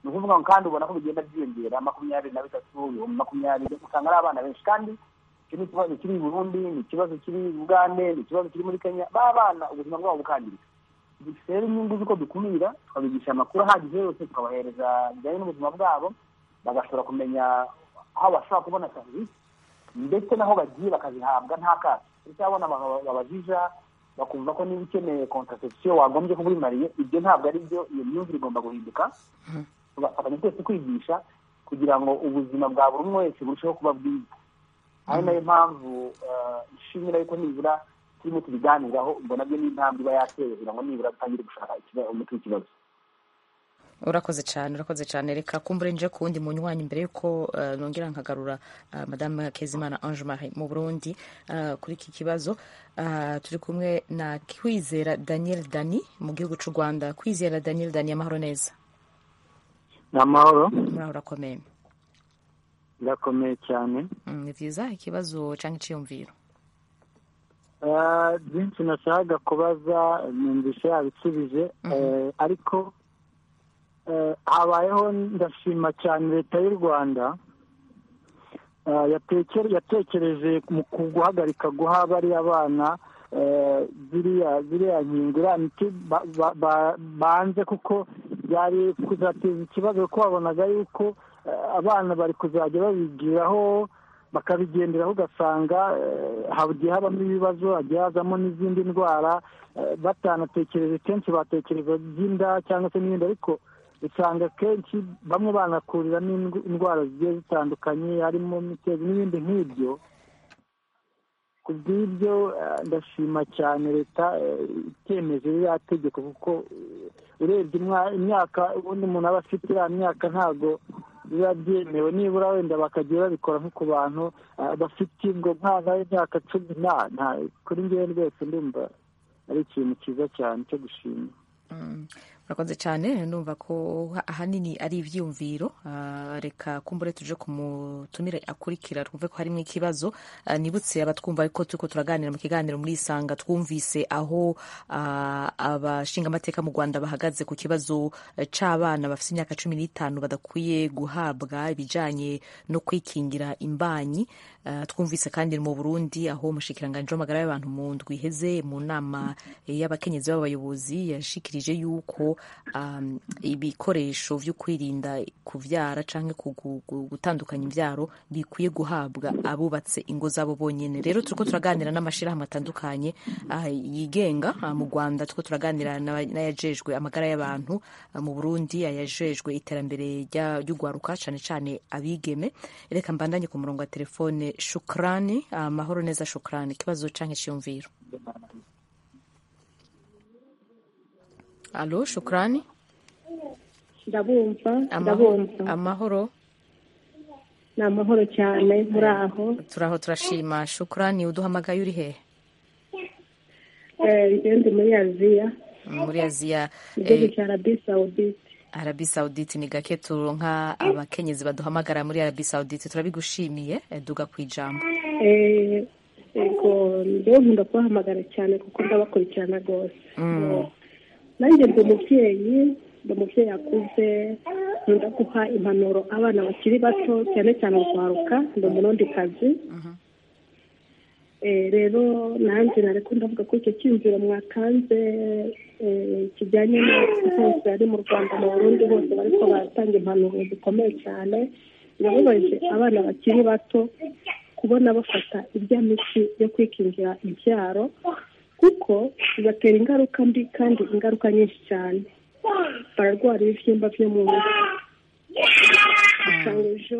ni ukuvuga ngo kandi ubona ko bigenda byiyongera makumyabiri na bitatu ibihumbi makumyabiri usanga ari abana benshi kandi icyo ni ikibazo kiri i burundi ni ikibazo kiri i bugande ni ikibazo kiri muri kenya ba bana ubuzima bwabo bukangirika dufite rero inyungu z'uko dukumira tukabigisha amakuru ahagije yose tukabahereza bijyanye n'ubuzima bwabo bagashobora kumenya aho bashobora kubona serivisi ndetse n'aho bagiye bakazihabwa nta kato ndetse abona babajija bakumva ko niba ukeneye kontrasepsiyo wagombye kuba urimariye ibyo ntabwo ari byo iyo myumvire igomba guhinduka tugafatanya twese kwigisha kugira ngo ubuzima bwa buri umwe wese burusheho kuba bwiza ari nayo mpamvu ishimira yuko nibura turimo tubiganiraho ubwo nabyo ni intambwe iba yatewe kugira ngo nibura dutangire gushaka umuti w'ikibazo urakoze cyane urakoze cyane reka kumbure nje ku wundi munywanyi mbere yuko nongera nkagarura madame kezimana ange marie mu burundi kuri iki kibazo turi kumwe na kwizera daniel dani mu gihugu cy'u rwanda kwizera daniel dani amahoro neza ni amahoro muraho urakomeye birakomeye cyane ni byiza ikibazo cyangwa icyiyumviro byinshi nashakaga kubaza numvise yabisubije ariko habayeho ndashima cyane leta y'u rwanda yatekereje mu guhagarika guha bariya bana ziriya ziriya nkingo iriya miti banze kuko byari kuzateza ikibazo kuko babonaga yuko abana bari kuzajya babigiraho bakabigenderaho ugasanga hagiye habamo ibibazo hagiye hazamo n'izindi ndwara batanatekereje kenshi batekereza by'inda cyangwa se n'ibindi ariko usanga kenshi bamwe banakurira n'indwara zigiye zitandukanye harimo imitezi n'ibindi nk'ibyo ku bw'ibyo ndashima cyane leta itemeje ririya tegeko kuko urebye imyaka ubundi umuntu aba afite iriya myaka ntabwo biba byemewe nibura wenda bakagiye babikora nko ku bantu bafite ngo mwana w'imyaka cumi nta kuri ngewe rwose ndumva ari ikintu cyiza cyane cyo gushima urakoze cyane numva ko ahanini ari ibyiyumviro reka kumbure tuje ku mutumire akurikira twumve ko harimo ikibazo nibutse abatwumva ko turi ko turaganira mu kiganiro muri isanga twumvise aho abashingamateka mu rwanda bahagaze ku kibazo cy'abana bafite imyaka cumi n'itanu badakwiye guhabwa ibijyanye no kwikingira imbanyi twumvise kandi mu burundi aho umushikiranganji w'amagara y'abantu mu ndwi iheze mu nama y'abakenyezi b'abayobozi yashikirije yuko ibikoresho byo kwirinda kubyara cyangwa gutandukanya imbyaro bikwiye guhabwa abubatse ingo zabo bonyine rero turiko turaganira n'amashyirahamwe atandukanye yigenga mu rwanda turiko turaganira n'ayajejwe amagara y'abantu mu burundi ayajejwe iterambere ry'urwaruka cyane cyane abigeme reka mbandanye ku murongo wa telefone shukrani amahoro neza shukrani ikibazo cyangwa icyiyumviro alo shukrani ndabumva ndabumva amahoro ni amahoro cyane muri aho turaho turashima shukrani uduhamagaye uri hehe ngende muri aziya muri aziya igihugu cya arabi sawudite arabi sawudite ni gake turonka abakenyezi baduhamagara muri arabi sawudite turabigushimiye duga ku ijambo yego rero nkunda kubahamagara cyane kuko ndabakurikirana rwose nanjye ndi umubyeyi ndi umubyeyi akuze nkunda guha impanuro abana bakiri bato cyane cyane urwaruka ndi umurundi kazi rero nanjye nareko ndavuga ko icyo cyiyumviro mwatanze kijyanye n'uko hose ari mu rwanda mu burundi hose bariko baratanga impanuro zikomeye cyane birababaje abana bakiri bato kubona bafata irya miti yo kwikingira ibyaro kuko bibatera ingaruka mbi kandi ingaruka nyinshi cyane bararwara ibibyimba byo mu nda usanga ejo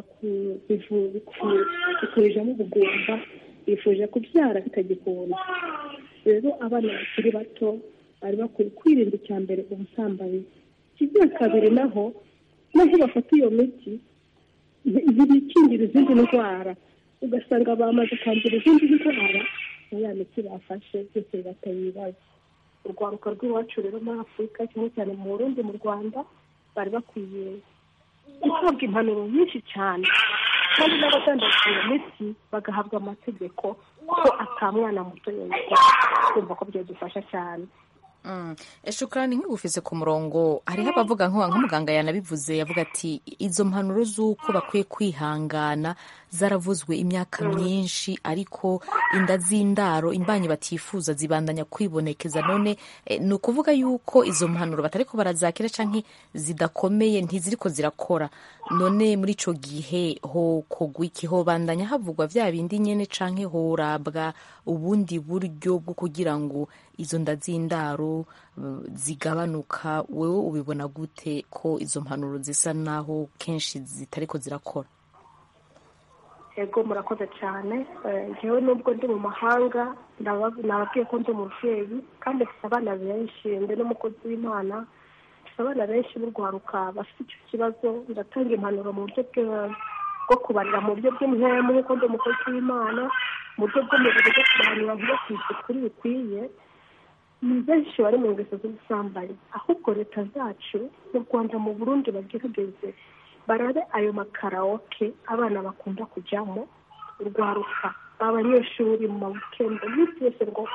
bikurijemo ubugumba bifuje kubyara bitagikunda rero abana bakiri bato bari bakwiye kwirinda icya mbere ubusambanyi ikigira kabiri naho naho bafata iyo miti ntibikingira izindi ndwara ugasanga bamaze kwandura izindi ndwara na ya miti bafashe byose bibateye ibibazo urwaruka rw'iwacu rero muri afurika cyane cyane mu burundi mu rwanda bari bakwiye guhabwa impanuro nyinshi cyane kandi n'abadandaza iyo miti bagahabwa amategeko ko atamwana muto yayikora kumva ko byadufasha cyane shukurani nk'ugufise ku murongo hariho abavuga nk'umuganga yanabivuze yavuga ati izo mpanuro z'uko bakwiye kwihangana zaravuzwe imyaka myinshi ariko inda z'indaro imbanyi batifuza zibandanya kwibonekeza none ni ukuvuga yuko izo mpanuro batariko barazakira canke zidakomeye ntiziriko zirakora none muri ico gihe ho kogwa iki hobandanya havugwa vya bindi nyene canke horabwa ubundi buryo bwo kugira ngo izo nda z'indaro zigabanuka wewe ubibona gute ko izo mpanuro zisa naho kenshi zitariko zirakora ego murakoze cyane njyewe nubwo ndi mu mahanga nababwiye ko ndi umubyeyi kandi mfite abana benshi ndi n'umukozi w'imana mfite abana benshi b'urwaruka bafite icyo kibazo ndatanga impanuro mu buryo bwo kubarira mu buryo bw'imhemu nk'uko ndi umukozi w'imana mu buryo bw'umubiri bwo kubahanura ntibakwice kuri bikwiye ni benshi bari mu ngeso z'ubusambanyi ahubwo leta zacu mu rwanda mu burundi bagerageze barabe ayo makarawoke abana bakunda kujyamo urwaruka abanyeshuri mu mawikende iminsi yose ngo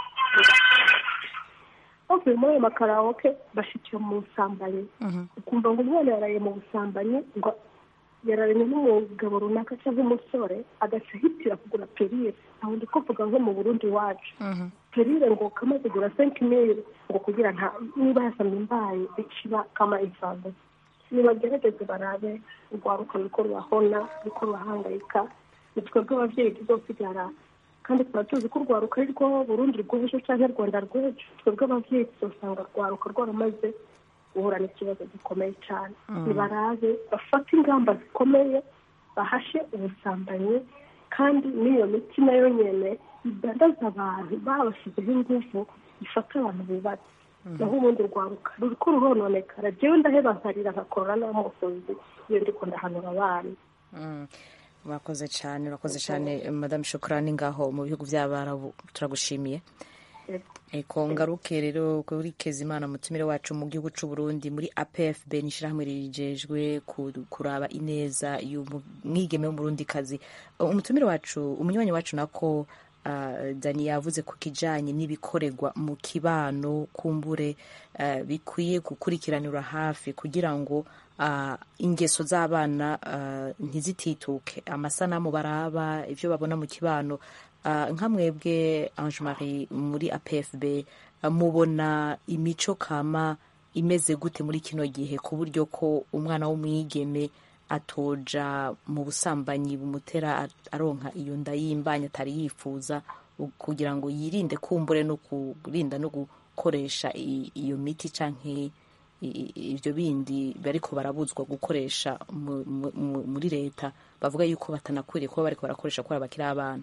bavuye muri ayo makarawoke bashikira mu busambanyi ukumva ngo umwana yaraye mu busambanyi ngo yararanye n'umugabo runaka cyangwa umusore agaca ahitira kugura perire aho ndi kuvuga nko mu burundi iwacu perire ngo kamaze kugura senki mili ngo kugira nta niba yasamye imbaye iciba kama imfago nibagerageze barabe urwaruka ruriko rurahona ruriko rurahangayika ni twebwe abavyeyi tuzosigara kandi tuba tuzi ko urwaruka ari rwo burundi rw'ejo canke rwanda rw'ejo twebwe abavyeyi tuzosanga urwaruka rwaramaze guhura n'ikibazo gikomeye cyane nibarabe bafate ingamba zikomeye bahashe ubusambanyi kandi n'iyo miti nayo nyene idandaza abantu babashyizeho ingufu ifata abantu bubatse naho ubundi rwaruka ruriko rurononekara jewe ndaheba nkarira nkakora n'amusozi iyo ndiko ndahanura abana urakoze cyane urakoze cyane madamu shukurani ngaho mu bihugu by'abarabu turagushimiye eko ngaruke rero kuri kezimana mutumire wacu mu gihugu cy'u Burundi muri APFB ni ishyirahamwe rijejwe kuraba ineza y'umwigeme w'umurundikazi umutumire wacu umunywanyi wacu nako dani yavuze ku kijyanye n'ibikorerwa mu kibano kumbure bikwiye gukurikiranira hafi kugira ngo ingeso z'abana ntizitituke amasanamu baraba ibyo babona mu kibano nka mwebwe Ange Marie muri APFB mubona imico kama imeze gute muri kino gihe ku buryo ko umwana w'umwigeme atoja mu busambanyi bumutera aronka iyo nda y'imbanya atari yifuza kugira ngo yirinde kumbure no kurinda no gukoresha iyo miti canke ibyo bindi bariko barabuzwa gukoresha muri leta bavuga yuko batanakwiriye kuba bariko barakoresha kubera bakiri abana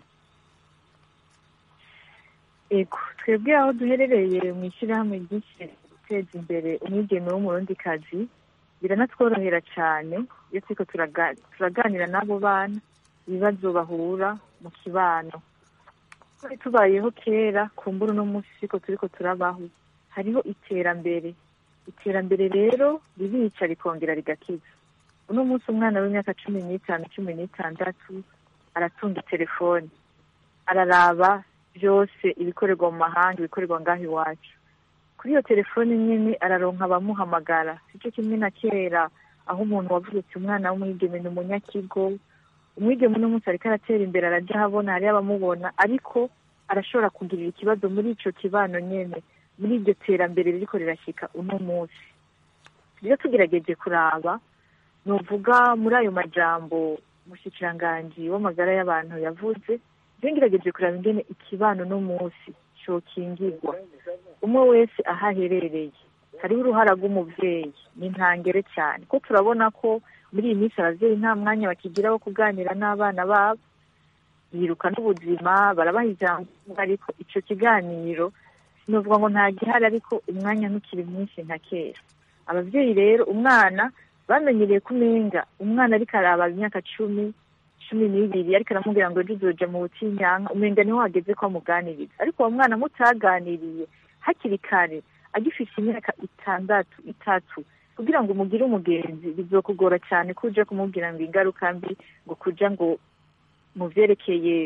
ego twebwe aho duherereye mu ishyirahamwe ryinshi guteza imbere umwigeme w'umurundikazi biranatworohera cyane iyo turiko turaganira n'abo bana ibibazo bahura mu kibano twari tubayeho kera kumbura uno munsi siko turiko turabaho hariho iterambere iterambere rero ririca rikongera rigakiza uno munsi umwana w'imyaka cumi n'itanu cumi n'itandatu aratunga telefoni araraba byose ibikorerwa mu mahanga ibikorerwa ngaho iwacu kuri iyo telefoni nyine araronka abamuhamagara sicyo kimwe na kera aho umuntu wavutse umwana w'umwigeme ni umunyakigo umwigeme uno munsi ariko aratera imbere arajya ahabona hariyo abamubona ariko arashobora kugirira ikibazo muri ico kibano nyene muri iryo terambere ririko rirashyika uno munsi rero tugerageje kuraba nuvuga muri ayo majambo umushikiranganji w'amagara y'abantu yavuze rero ngerageje kuraba ingene ikibano no munsi cokingirwa umwe wese aho aherereye hariho uruhara rw'umuvyeyi ni ntangere cyane ko turabona ko muri iyi minsi abavyeyi nta mwanya bakigira wo kuganira n'abana babo biruka n'ubuzima barabaha ijambo ariko ico kiganiro sinovuga ngo nta gihari ariko umwanya ntukiri mwinshi nka kera abavyeyi rero umwana bamenyereye kumenga umwana ariko araba imyaka cumi cumi n'ibiri ariko aramubwira ngo ejo uzoja mu butinyanka umenga niho hageze ko amuganiriza ariko uwo mwana mutaganiriye hakiri kare agifite imyaka itandatu itatu kugira ngo umugire umugenzi bizokugora cyane ko uje kumubwira ngo ingaruka mbi ngo kuja ngo mu vyerekeye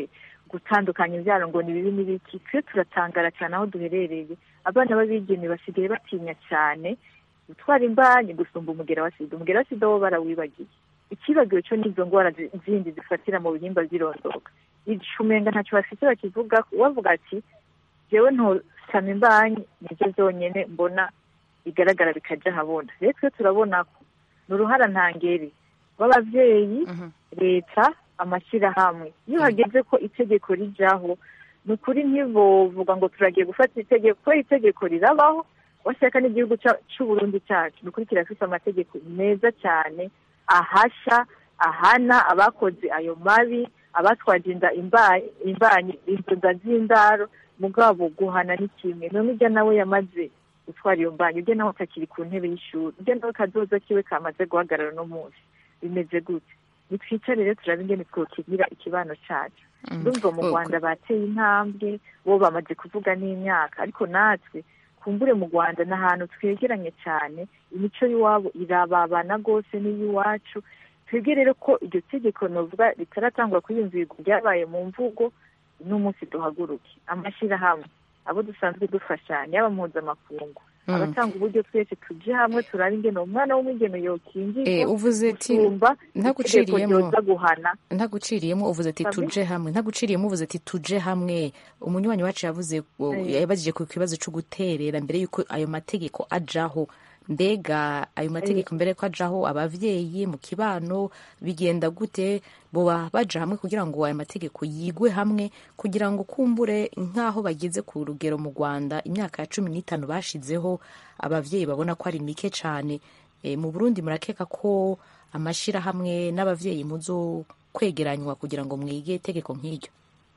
gutandukanya ibyaro ngo ni bibi n'ibiki twe turatangara cyane aho duherereye abana b'abigeme basigaye batinya cyane gutwara imbanyi gusumba umugera wa sida umugera wa sida wo barawibagiye ikibagiwe cyo n'izo ndwara zi- zindi zifatira mu bihimba by'irondoka icumenga ntacyo bafite bakivuga bavuga ati jewe ntosama imbanyi nibyo byonyine mbona bigaragara bikajya ahabona rero twe turabona ko ni uruhara ntangere rw'ababyeyi leta amashyirahamwe iyo hageze ko itegeko rijyaho ni ukuri ntibovuga ngo turagiye gufata itegeko ko itegeko rirabaho washyaka n'igihugu cya- c'uburundi cyacu ni ukuri kirafite amategeko meza cyane ahasha ahana abakoze ayo mabi abatwaje inda imba- imbanyi izo nda z'indaro mugabo guhana ni kimwe none ujya nawe yamaze gutwara iyo mbanyi ujya nawe atakiri ku ntebe y'ishuri ujya nawe kazoza kiwe kamaze guhagarara no munsi bimeze gute nitwicare rero turabe ingene twokigira ikibano cyacu ndumva mu Oh, rwanda bateye intambwe bo bamaze kuvuga n'imyaka ariko natwe kumbure mu rwanda ni ahantu twegeranye cyane imico y'iwabo irababana rwose n'iy'iwacu twebwe rero ko iryo tegeko novuga ritaratangwa kwiyumvirwa ryabaye mu mvugo n'umunsi duhaguruke amashyirahamwe abo dusanzwe dufashanya yaba mpuzamakungu Mm. abatanga uburyo twese tuje hamwe turabe ingene umwana w'umwigeme Eh, yokingirwa uvuze ati gusumba itegeko ntaguciriyemo ryoza guhana ntaguciriyemo uvuze ati Sabe? tuje hamwe ntaguciriyemo uvuze ati tuje hamwe umunywanyi wacu yavuze ngo- Eh. yabajije ku kibazo cyo guterera mbere y'uko ayo mategeko ajaho mbega ayo mategeko mbere ko ajaho abavyeyi mu kibano bigenda gute boba baja hamwe kugira ngo ayo mategeko yigwe hamwe kugira ngo kumbure nk'aho bageze ku rugero mu rwanda imyaka ya cumi n'itanu bashizeho abavyeyi babona ko ari mike cane e, mu burundi murakeka ko amashirahamwe n'abavyeyi muzo kwegeranywa kugira ngo mwige itegeko nk'iryo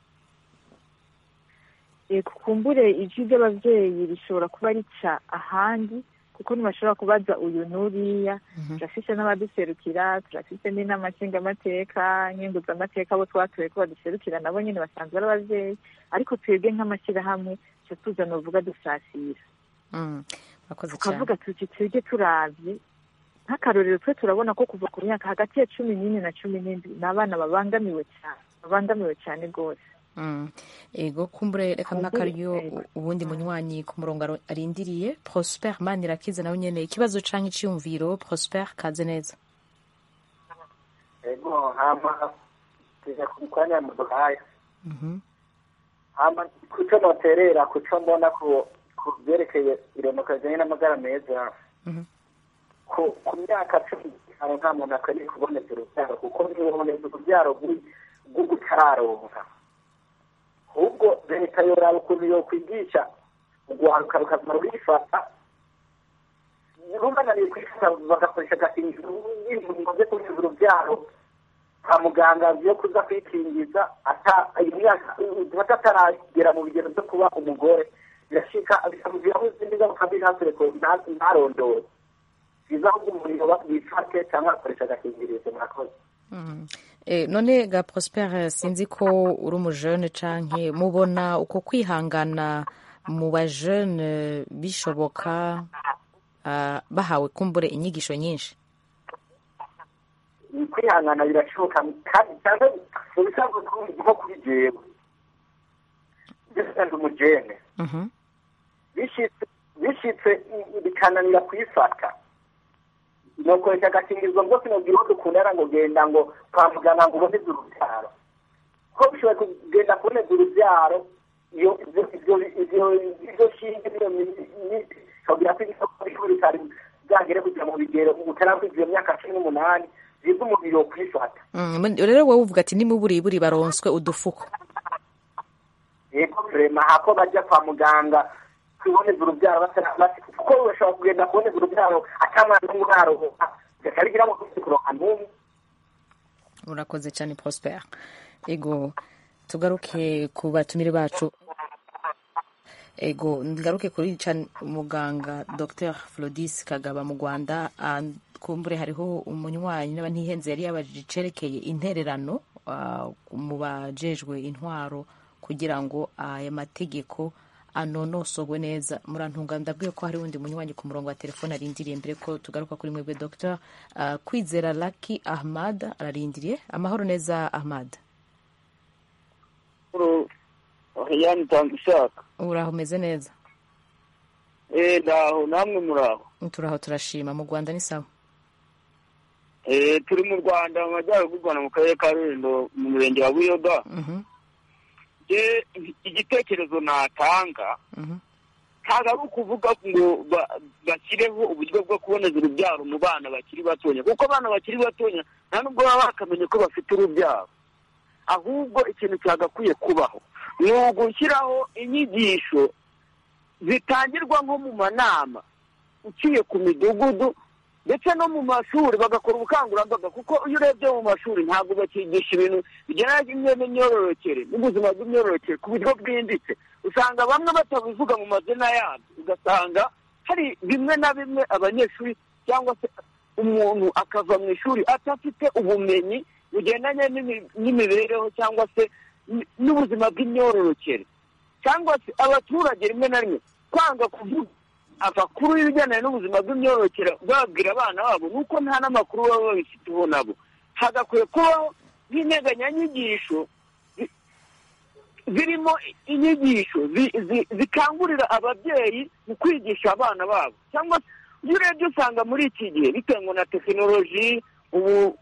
yego kumbure ijwi ry'ababyeyi rishobora kuba rica ahandi kuko ntibashobora kubaza uyu n'uriya turafise n'abaduserukira turafise n'inama nshingamateka nkenguzamateka abo twatoye ko baduserukira nabo nyine basanzwe ari ababyeyi ariko twebwe nk'amashyirahamwe tuca tuza novuga dusasira Mm, murakoze cyane tukavuga tuti twebwe turavye nk'akarorero twe turabona ko kuva ku myaka hagati ya cumi n'ine na cumi n'indwi ni abana babangamiwe cyane babangamiwe cyane rwose Mm. ego kumbure reka Kumbure, mwakaryo ego. ubundi munywanyi ku murongo aro- arindiriye prosper manirakiza nawe nyene ikibazo canke iciyumviro prosper kaze neza ego hama tujya ku mwanya muduhaye Mhm. hama kuco noterera kuco mbona ku ku byerekeye ironoka rijyanye n'amagara meza Mhm. ku ku myaka cumi n'itanu nta muntu akwiriye kuboneza urubyaro kuko ntiboneza urubyaro rw'ugutararonka ahubwo leta yoraba ukuntu yokwigisha urwaruka rukazima rurifata rubananiye kwifata bagakoresha agakingirizo y'ingingo zo kurinda urubyaro kwa muganga yo kuza kwikingiza ata iyo myaka dufata ataragera mu bigero byo kuba umugore birashika bikamugiraho izindi ngaruka mbi ntasore ko nta- ntarondore byiza ahubwo umuriro bifate cyangwa agakoresha agakingirizo murakoze Mm. Eh, none ga prosper sinzi ko uri umujene canke mubona uko kwihangana mu bajene bishoboka ah, bahawe kumbure inyigisho nyinshi kwihangana birashoboka kandi cyane mu bisanzwe nko kuri jewe ndi umujene Mhm. bishitse bishitse bikananira kuyifata nokoresha agakingirizo rwose nobwira uwo dukundana ngo genda ngo kwa muganga ngo uboneze urubyaro ko bishoboye kugenda kuboneza urubyaro iyo ibyo ibyo ibyo ibyo shinge n'iyo miti kabwira ko isoko rikuru ritari bwagere kujya mu bigero utarakwiza iyo myaka cumi n'umunani byiza umubiri wo kwifata Mm, mun- rero wowe uvuga ati nimuburiburi baronswe udufuko yego turema hako bajya kwa muganga kuboneza urubyaro batari kuko bashobora kugenda kuboneza urubyaro atamwana n'umwe urarohoka bigaca mu kuronka n'umwe urakoze cyane prosper ego tugaruke ku batumire bacu ego ngaruke kuri can muganga dr flodis kagaba mu rwanda ah, kumbure hariho umunywanyi n'aba ntihenze yari yabajije icerekeye intererano ah, mu bajejwe intwaro kugira ngo aya mategeko anonosogwe neza murantunga ndabwiye ko hari undi munywanyi ku murongo wa telefone arindiriye mbere ko tugaruka kuri mwebwe dr ah, kwizera laki ahmad ararindiriye amahoro neza ahmad yani tanga ishaka uraho umeze neza eh ndaho namwe muraho turaho turashima mu rwanda ni sawa eh turi mu rwanda mu majyaruguru y'u rwanda mu karere ka rulindo mu murenge wa buyoga je igitekerezo natanga ntabwo ari ukuvuga ngo ba- bashyireho uburyo bwo kuboneza urubyaro mu bana bakiri batonya kuko abana bakiri batonya nta nubwo baba bakamenya ko bafite urubyaro ahubwo ikintu cyagakwiye kubaho ni ugushyiraho inyigisho zitangirwa nko mu manama uciye ku midugudu ndetse no mu mashuri bagakora ubukangurambaga kuko iyo urebye mu mashuri ntabwo bakigisha ibintu bigendanye n'imyororokere n'ubuzima bw'imyororokere ku buryo bwimbitse usanga bamwe batabivuga mu mazina yabyo ugasanga hari bimwe na bimwe abanyeshuri cyangwa se umuntu akava mu ishuri adafite ubumenyi bugendanye n'imi- n'imibereho cyangwa se n- n'ubuzima bw'imyororokere cyangwa se abaturage rimwe na rimwe kwanga kuvuga amakuru y'ibijyanye n'ubuzima bw'imyororokere babwira abana babo nuko nta n'amakuru baba babifiteho nabo hagakwiye kubaho nk'integanyanyigisho zi- zirimo inyigisho zi- zi- zikangurira ababyeyi mu kwigisha abana babo cyangwa se iyo urebye usanga muri iki gihe bitewe na tekinoloji ubu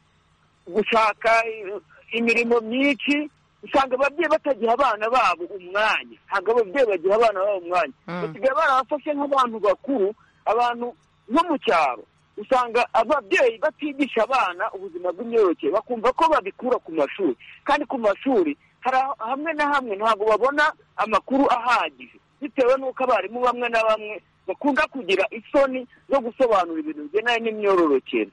gushaka i- imirimo myinshi usanga ababyeyi batagiha abana babo umwanya ntabwo ababyeyi bagiha abana babo umwanya basigaye barabafashe nk'abantu bakuru abantu nko mu cyaro usanga ababyeyi batigisha abana ubuzima bw'imyororokere bakumva ko babikura ku mashuri kandi ku mashuri hari aho- hamwe na hamwe ntabwo babona amakuru ahagije bitewe n'uko abarimu bamwe na bamwe bakunda kugira isoni zo gusobanura ibintu bigendanye n'imyororokere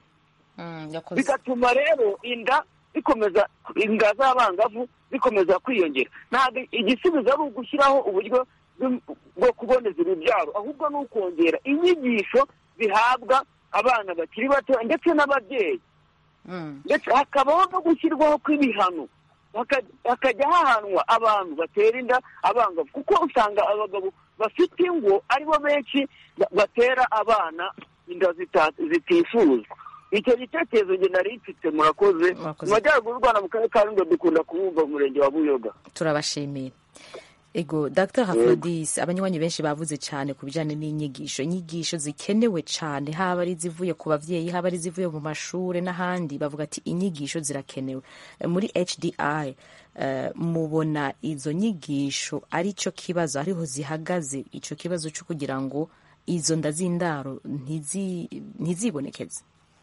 bigatuma rero inda zikomeza inda z'abangavu zikomeza kwiyongera ntabwo igisubizo ari ugushyiraho uburyo bw- bwo kuboneza urubyaro ahubwo ni ukongera inyigisho zihabwa abana bakiri bato ndetse n'ababyeyi ndetse hakabaho no gushyirwaho kw'ibihano haka- hakajya hahanwa abantu batera inda abangavu kuko usanga abagabo bafite ingo aribo benshi ba- batera abana inda zita- zitifuzwa icyo gitekerezo njye nari mfite murakoze mu majyaruguru y'u rwanda mu karere ka rulindo dukunda kubumva mu murenge wa buyoga turabashimiye ego dr hafrodis abanywanyi benshi bavuze cyane ku bijyanye n'inyigisho inyigisho zikenewe cyane haba ari izivuye ku babyeyi haba ari izivuye mu mashuri n'ahandi bavuga ati inyigisho zirakenewe Eh, muri hdi eh, mubona izo nyigisho ari cyo kibazo ariho zihagaze icyo kibazo cyo kugira ngo izo nda z'indaro ntizi- ntizibonekeze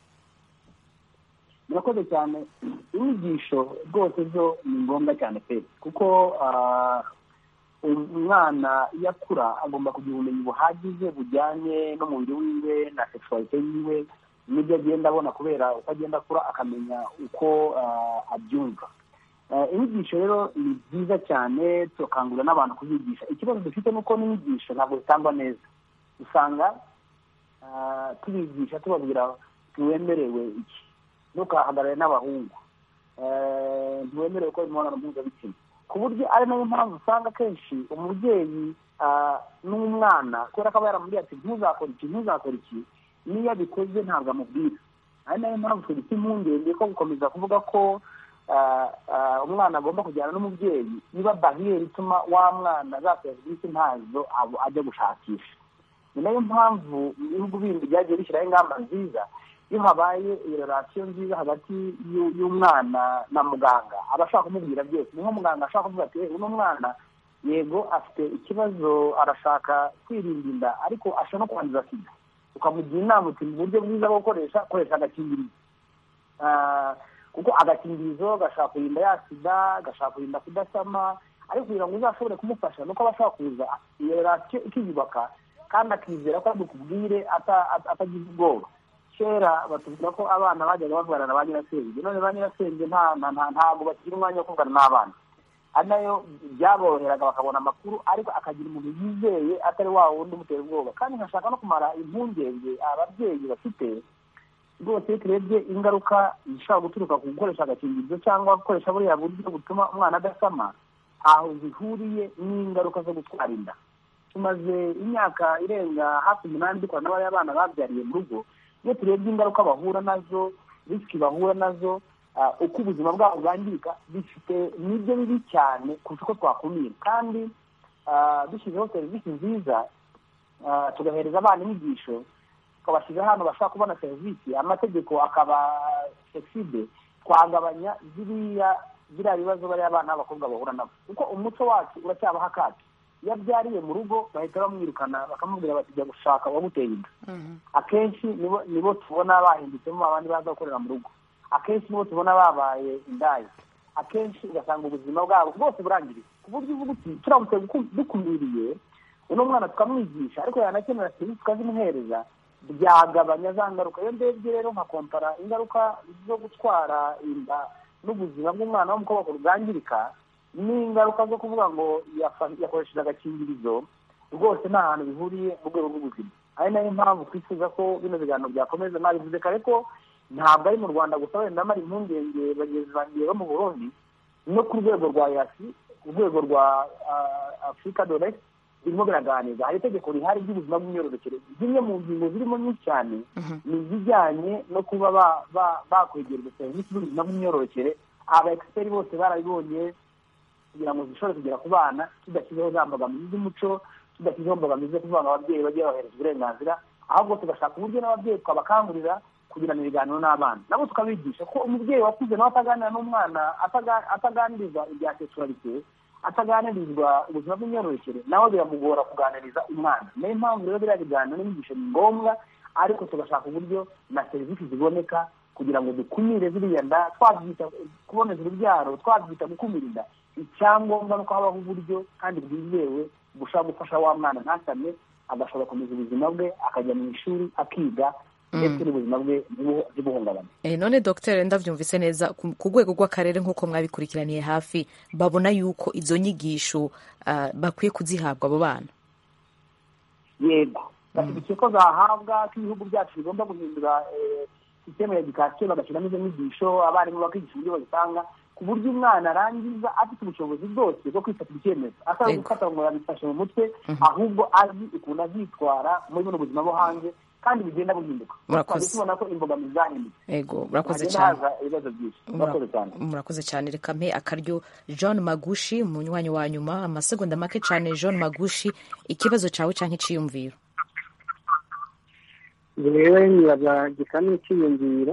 murakoze cyane inyigisho rwose zo ni ngombwa cyane pe kuko ah, umwana iyo akura agomba kugira ubumenyi buhagije bujyanye n'umubiri wiwe na sexualite yiwe n'ibyo agenda abona kubera uko agenda akura akamenya uko ah, abyumva Eh, inyigisho rero ni byiza cyane turakangurira n'abantu kuzigisha ikibazo dufite ni uko n'inyigisho ntabwo zitangwa neza usanga ah, tubigisha tubabwira ntiwemerewe iki ntukahagarare n'abahungu Eh, ntiwemerewe gukora imibonano mpuzabitsina ku buryo ari nayo mpamvu usanga akenshi umubyeyi ah, n'umwana kubera ko aba yaramubwiye ati ntuzakora iki ntuzakora iki n'iyo abikoze ntabwo amubwira ari nayo mpamvu tugifite impungenge ko gukomeza kuvuga ko ah, ah, umwana agomba kujyana n'umubyeyi niba bariyeri ituma wa mwana za serivisi ntazo abo ajya gushakisha ni nayo mpamvu mu bihugu bindi byagiye bishyiraho ingamba nziza iyo habaye iyo relasiyo nziza hagati y'u- y'umwana na muganga aba ashaka kumubwira byose ni nko muganga ashaka kuvuga ati "Eh, uno mwana yego afite ikibazo arashaka kwirinda inda ariko ashobora no kwanduza sida ukamugira inama uti mu buryo bwiza bwo gukoresha koresha agakingirizo Ah, kuko agakingirizo gashobora kurinda ya sida gashobora kurinda kudasama ariko kugira ngo uzashobore kumufasha nuko aba ashobora kuza iyo relasiyo ikiyubaka kandi akizera ko ari bukubwire ata- ata- atagize ubwoba kera batubwira ko abana bajyaga bavugana na ba nyirasenge none ba nyirasenge nta nta- nta- ntabwo bagira umwanya wo kuvugana n'abana ari nayo byaboroheraga bakabona amakuru ariko akagira umuntu yizeye atari wa wundi umutera ubwoba kandi nkashaka no kumara impungenge ababyeyi bafite rwose iyo turebye ingaruka zishobora guturuka ku gukoresha agakingirizo cyangwa gukoresha buriya buryo butuma umwana adasama aho zihuriye n'ingaruka zo gutwara inda tumaze imyaka irenga hafi umunani dukora n'abariya bana babyariye mu rugo iyo turebye ingaruka bahura nazo risiki bahura nazo ah, uko ubuzima bwabo bwangirika bifite nibyo bibi cyane kurusha uko twakumira kandi ah, dushyizeho serivisi nziza ah, tugahereza abana inyigisho tukabashyira ahantu bashobora kubona serivisi amategeko akaba flexible twagabanya ziriya biriya bibazo bariya abana b'abakobwa bahura nabo kuko umuco wacu uracyabaho akacu iyo abyariye mu rugo bahita bamwirukana bakamubwira bati jya gushaka uwaguteye inda akenshi nibo nibo tubona bahinditsemo abandi baza gukorera mu rugo akenshi nibo tubona babaye indaya akenshi ugasanga ubuzima bwabo bwose burangiriye ku buryo uvuga uti turamutse duku- dukumiriye uno mwana tukamwigisha ariko yanakenera serivisi tukazimuhereza byagabanya za ngaruka iyo ndebye rero nkakompara ingaruka zo gutwara inda n'ubuzima bw'umwana w'umukobwa bwangirika n'ingaruka zo kuvuga ngo yafa- yakoresheje agakingirizo rwose nta hantu bihuriye mu rwego rw'ubuzima ari nayo mpamvu twifuza ko bino biganiro byakomeza nabivuze kare ko ntabwo ari mu rwanda gusa wenda mara impungenge bagenzi banjye bo mu burundi no ku rwego rwa yasi urwego rwa ah, afurika dore birimo biraganirwa hari itegeko rihari ry'ubuzima bw'imyororokere zimwe mu ngingo zirimo nyinshi cyane ni izijyanye no kuba ba- ba- bakwegereza serivisi z'ubuzima bw'imyororokere aba egisiperi bose barabibonye kugira ngo zishobore kugera ku bana tudashyizeho za mbogamizi z'umuco tudashyizeho mbogamizi zo kuvuga ngo ababyeyi bajye bahereza uburenganzira ahubwo tugashaka uburyo n'ababyeyi twabakangurira kugirana ibiganiro n'abana nabo tukabigisha ko umubyeyi wakuze nawe ataganira n'umwana ataga- ataganirizwa ibya sexualité ataganirizwa ubuzima bw'imyororokere nawe biramugora kuganiriza umwana niyo mpamvu rero biriya biganiro n'inyigisho ni ngombwa ariko tugashaka uburyo na serivisi ziboneka kugira ngo dukumire ziriya nda twabyita kuboneza urubyaro twabyita gukumira inda icyangombwa ni uko habaho uburyo kandi bwizewe bushobora gufasha wa mwana ntasame agashobora gukomeza ubuzima bwe akajya mu ishuri akiga ndetse n'ubuzima bwe ntibu- ntibuhungabane Eh, none dogiteri ndabyumvise neza ku ku rwego rw'akarere nk'uko mwabikurikiraniye hafi babona yuko izo nyigisho ah, bakwiye kuzihabwa abo bana yego bashyigikiye ko zahabwa ko ibihugu byacu bigomba guhindura eh, sisiteme ya edikasiyo bagashyiramo izo nyigisho abarimu bakigisha uburyo bazitanga ku buryo umwana arangiza afite ubushobozi bwose bwo kwifatira icyemezo atari Yego. gufata ngo yabifashe mu mutwe ahubwo azi ukuntu azitwara muri buno buzima bwo hanze kandi bigenda buhinduka Murakoze. twari tubona ko imbogamizi zahindutse ego murakoze hagenda cyane haza ibibazo byinshi murakoze cyane murakoze cyane reka mpe akaryo john magushi umunywanyi wa nyuma amasegonda make cyane john magushi ikibazo cyawe cyangwa icyiyumviro rero nibaza gisa n'icyiyumviro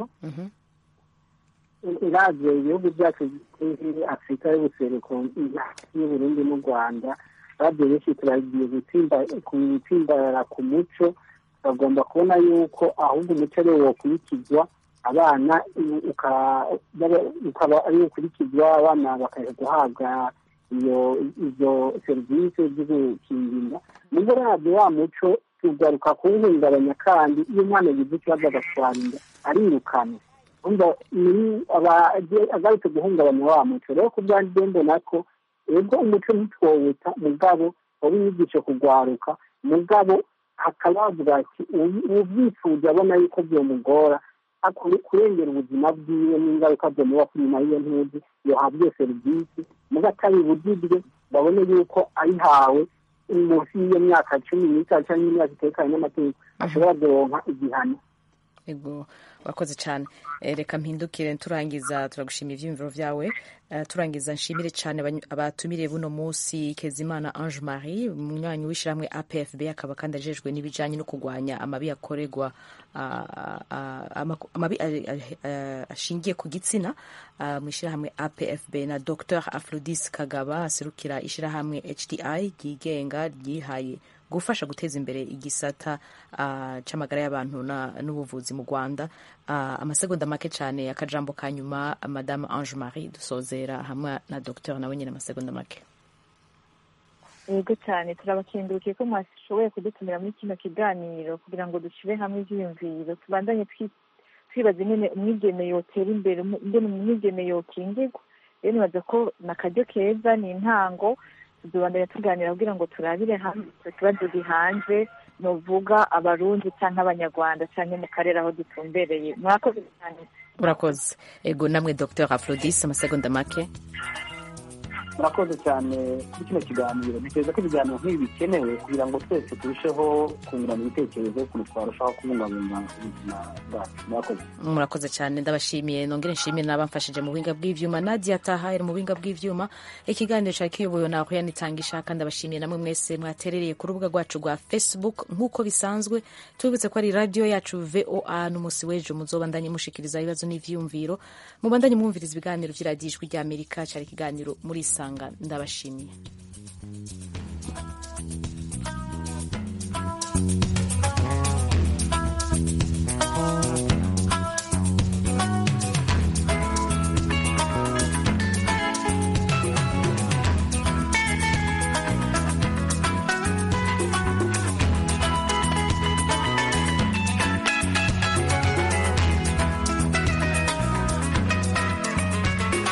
uravye ibihugu byacu by'isi afurika y'ubuseruko y'uburundi n'u rwanda uravye benshi turagiye gutsimba gutsimbarara ku muco bagomba kubona yuko ahubwo umuco ari wo wokurikizwa abana uka- baba- ukaba ari wo ukurikizwa abana bakaja guhabwa iyo izo serivisi zo gukingira nubwo uravye wa muco tugaruka kuwuhungabanya kandi iyo umwana yagize ikibazo agatwara inda arirukanwa umva ni aba- aje- agarutse guhungabanya wa muco rero ku bwanjye mbona ko ubwo umuco ntitwowuta mugabo waba inyigisho kugwaruka mugabo hakaba havuga ati ubyifuza abona yuko byomugora akure- kurengera ubuzima bwiwe n'ingaruka byomuba kuri nyuma y'iyo ntuzi yohabwa iyo serivisi muga atari bugirwe babone yuko ayihawe munsi y'iyo myaka cumi n'itanu cyangwa imyaka itekanye n'amategeko ashobora kuronka igihano ego wakoze cyane Eh, reka mpindukire turangiza turagushimira ibyiyumviro byawe Eh, turangiza nshimire cyane abanyu- abatumiriye buno munsi kezimana ange marie umunywanyi w'ishyirahamwe apfb akaba kandi ajejwe n'ibijyanye no kurwanya amabi akorerwa ah, ah, amaku- amabi ah, ah, ashingiye ku gitsina ah, mu ishyirahamwe apfb na dr afrodis kagaba aserukira ishyirahamwe hdi ryigenga ryihaye gufasha guteza imbere igisata ah, c'amagara y'abantu na- n'ubuvuzi mu rwanda Ah, amasegonda make cyane akajambo ka nyuma madame ange marie dusozera hamwe na dr nawe nyine amasegonda make yego cyane turabakengurukiye ko mwashoboye kudutumira muri kino kiganiro kugira ngo dushyire hamwe ibyiyumviro tubandanye twi- twibaza ingene umwigeme yotera imbere umu- ingene umwigeme yokingirwa rero nibaza ko ni akaryo keza ni intango tuzobandanya tuganira kugira ngo turabire hamwe icyo kibazo gihanze nuvuga abarundi cyangwa abanyarwanda cyangwa mu karere aho dutumbereye murakoze cyane urakoze ego namwe dr afrodis amasegonda make murakoze cyane kuri kino kiganiro ntekereza ko ibiganiro nk'ibi bikenewe kugira ngo twese turusheho kungurana ibitekerezo ukuntu twarushaho kubungabunga ubuzima bwacu murakoze murakoze cyane ndabashimiye nongere nshimire n'abamfashije mu buhinga bw'ivyuma nadia taha iri mu buhinga bw'ivyuma ikiganiro cyari kiyobowe na Oriane Itangishaka ndabashimiye namwe mwese mwaterereye ku rubuga rwacu rwa facebook nk'uko bisanzwe tubibutse ko ari radio yacu voa n'umunsi w'ejo muzobandanye mushikiriza ibibazo n'ivyiyumviro mubandanye mwumviriza ibiganiro vy'iradiyo ijwi ry'amerika cyari ikiganiro muri isanga ndabashimiye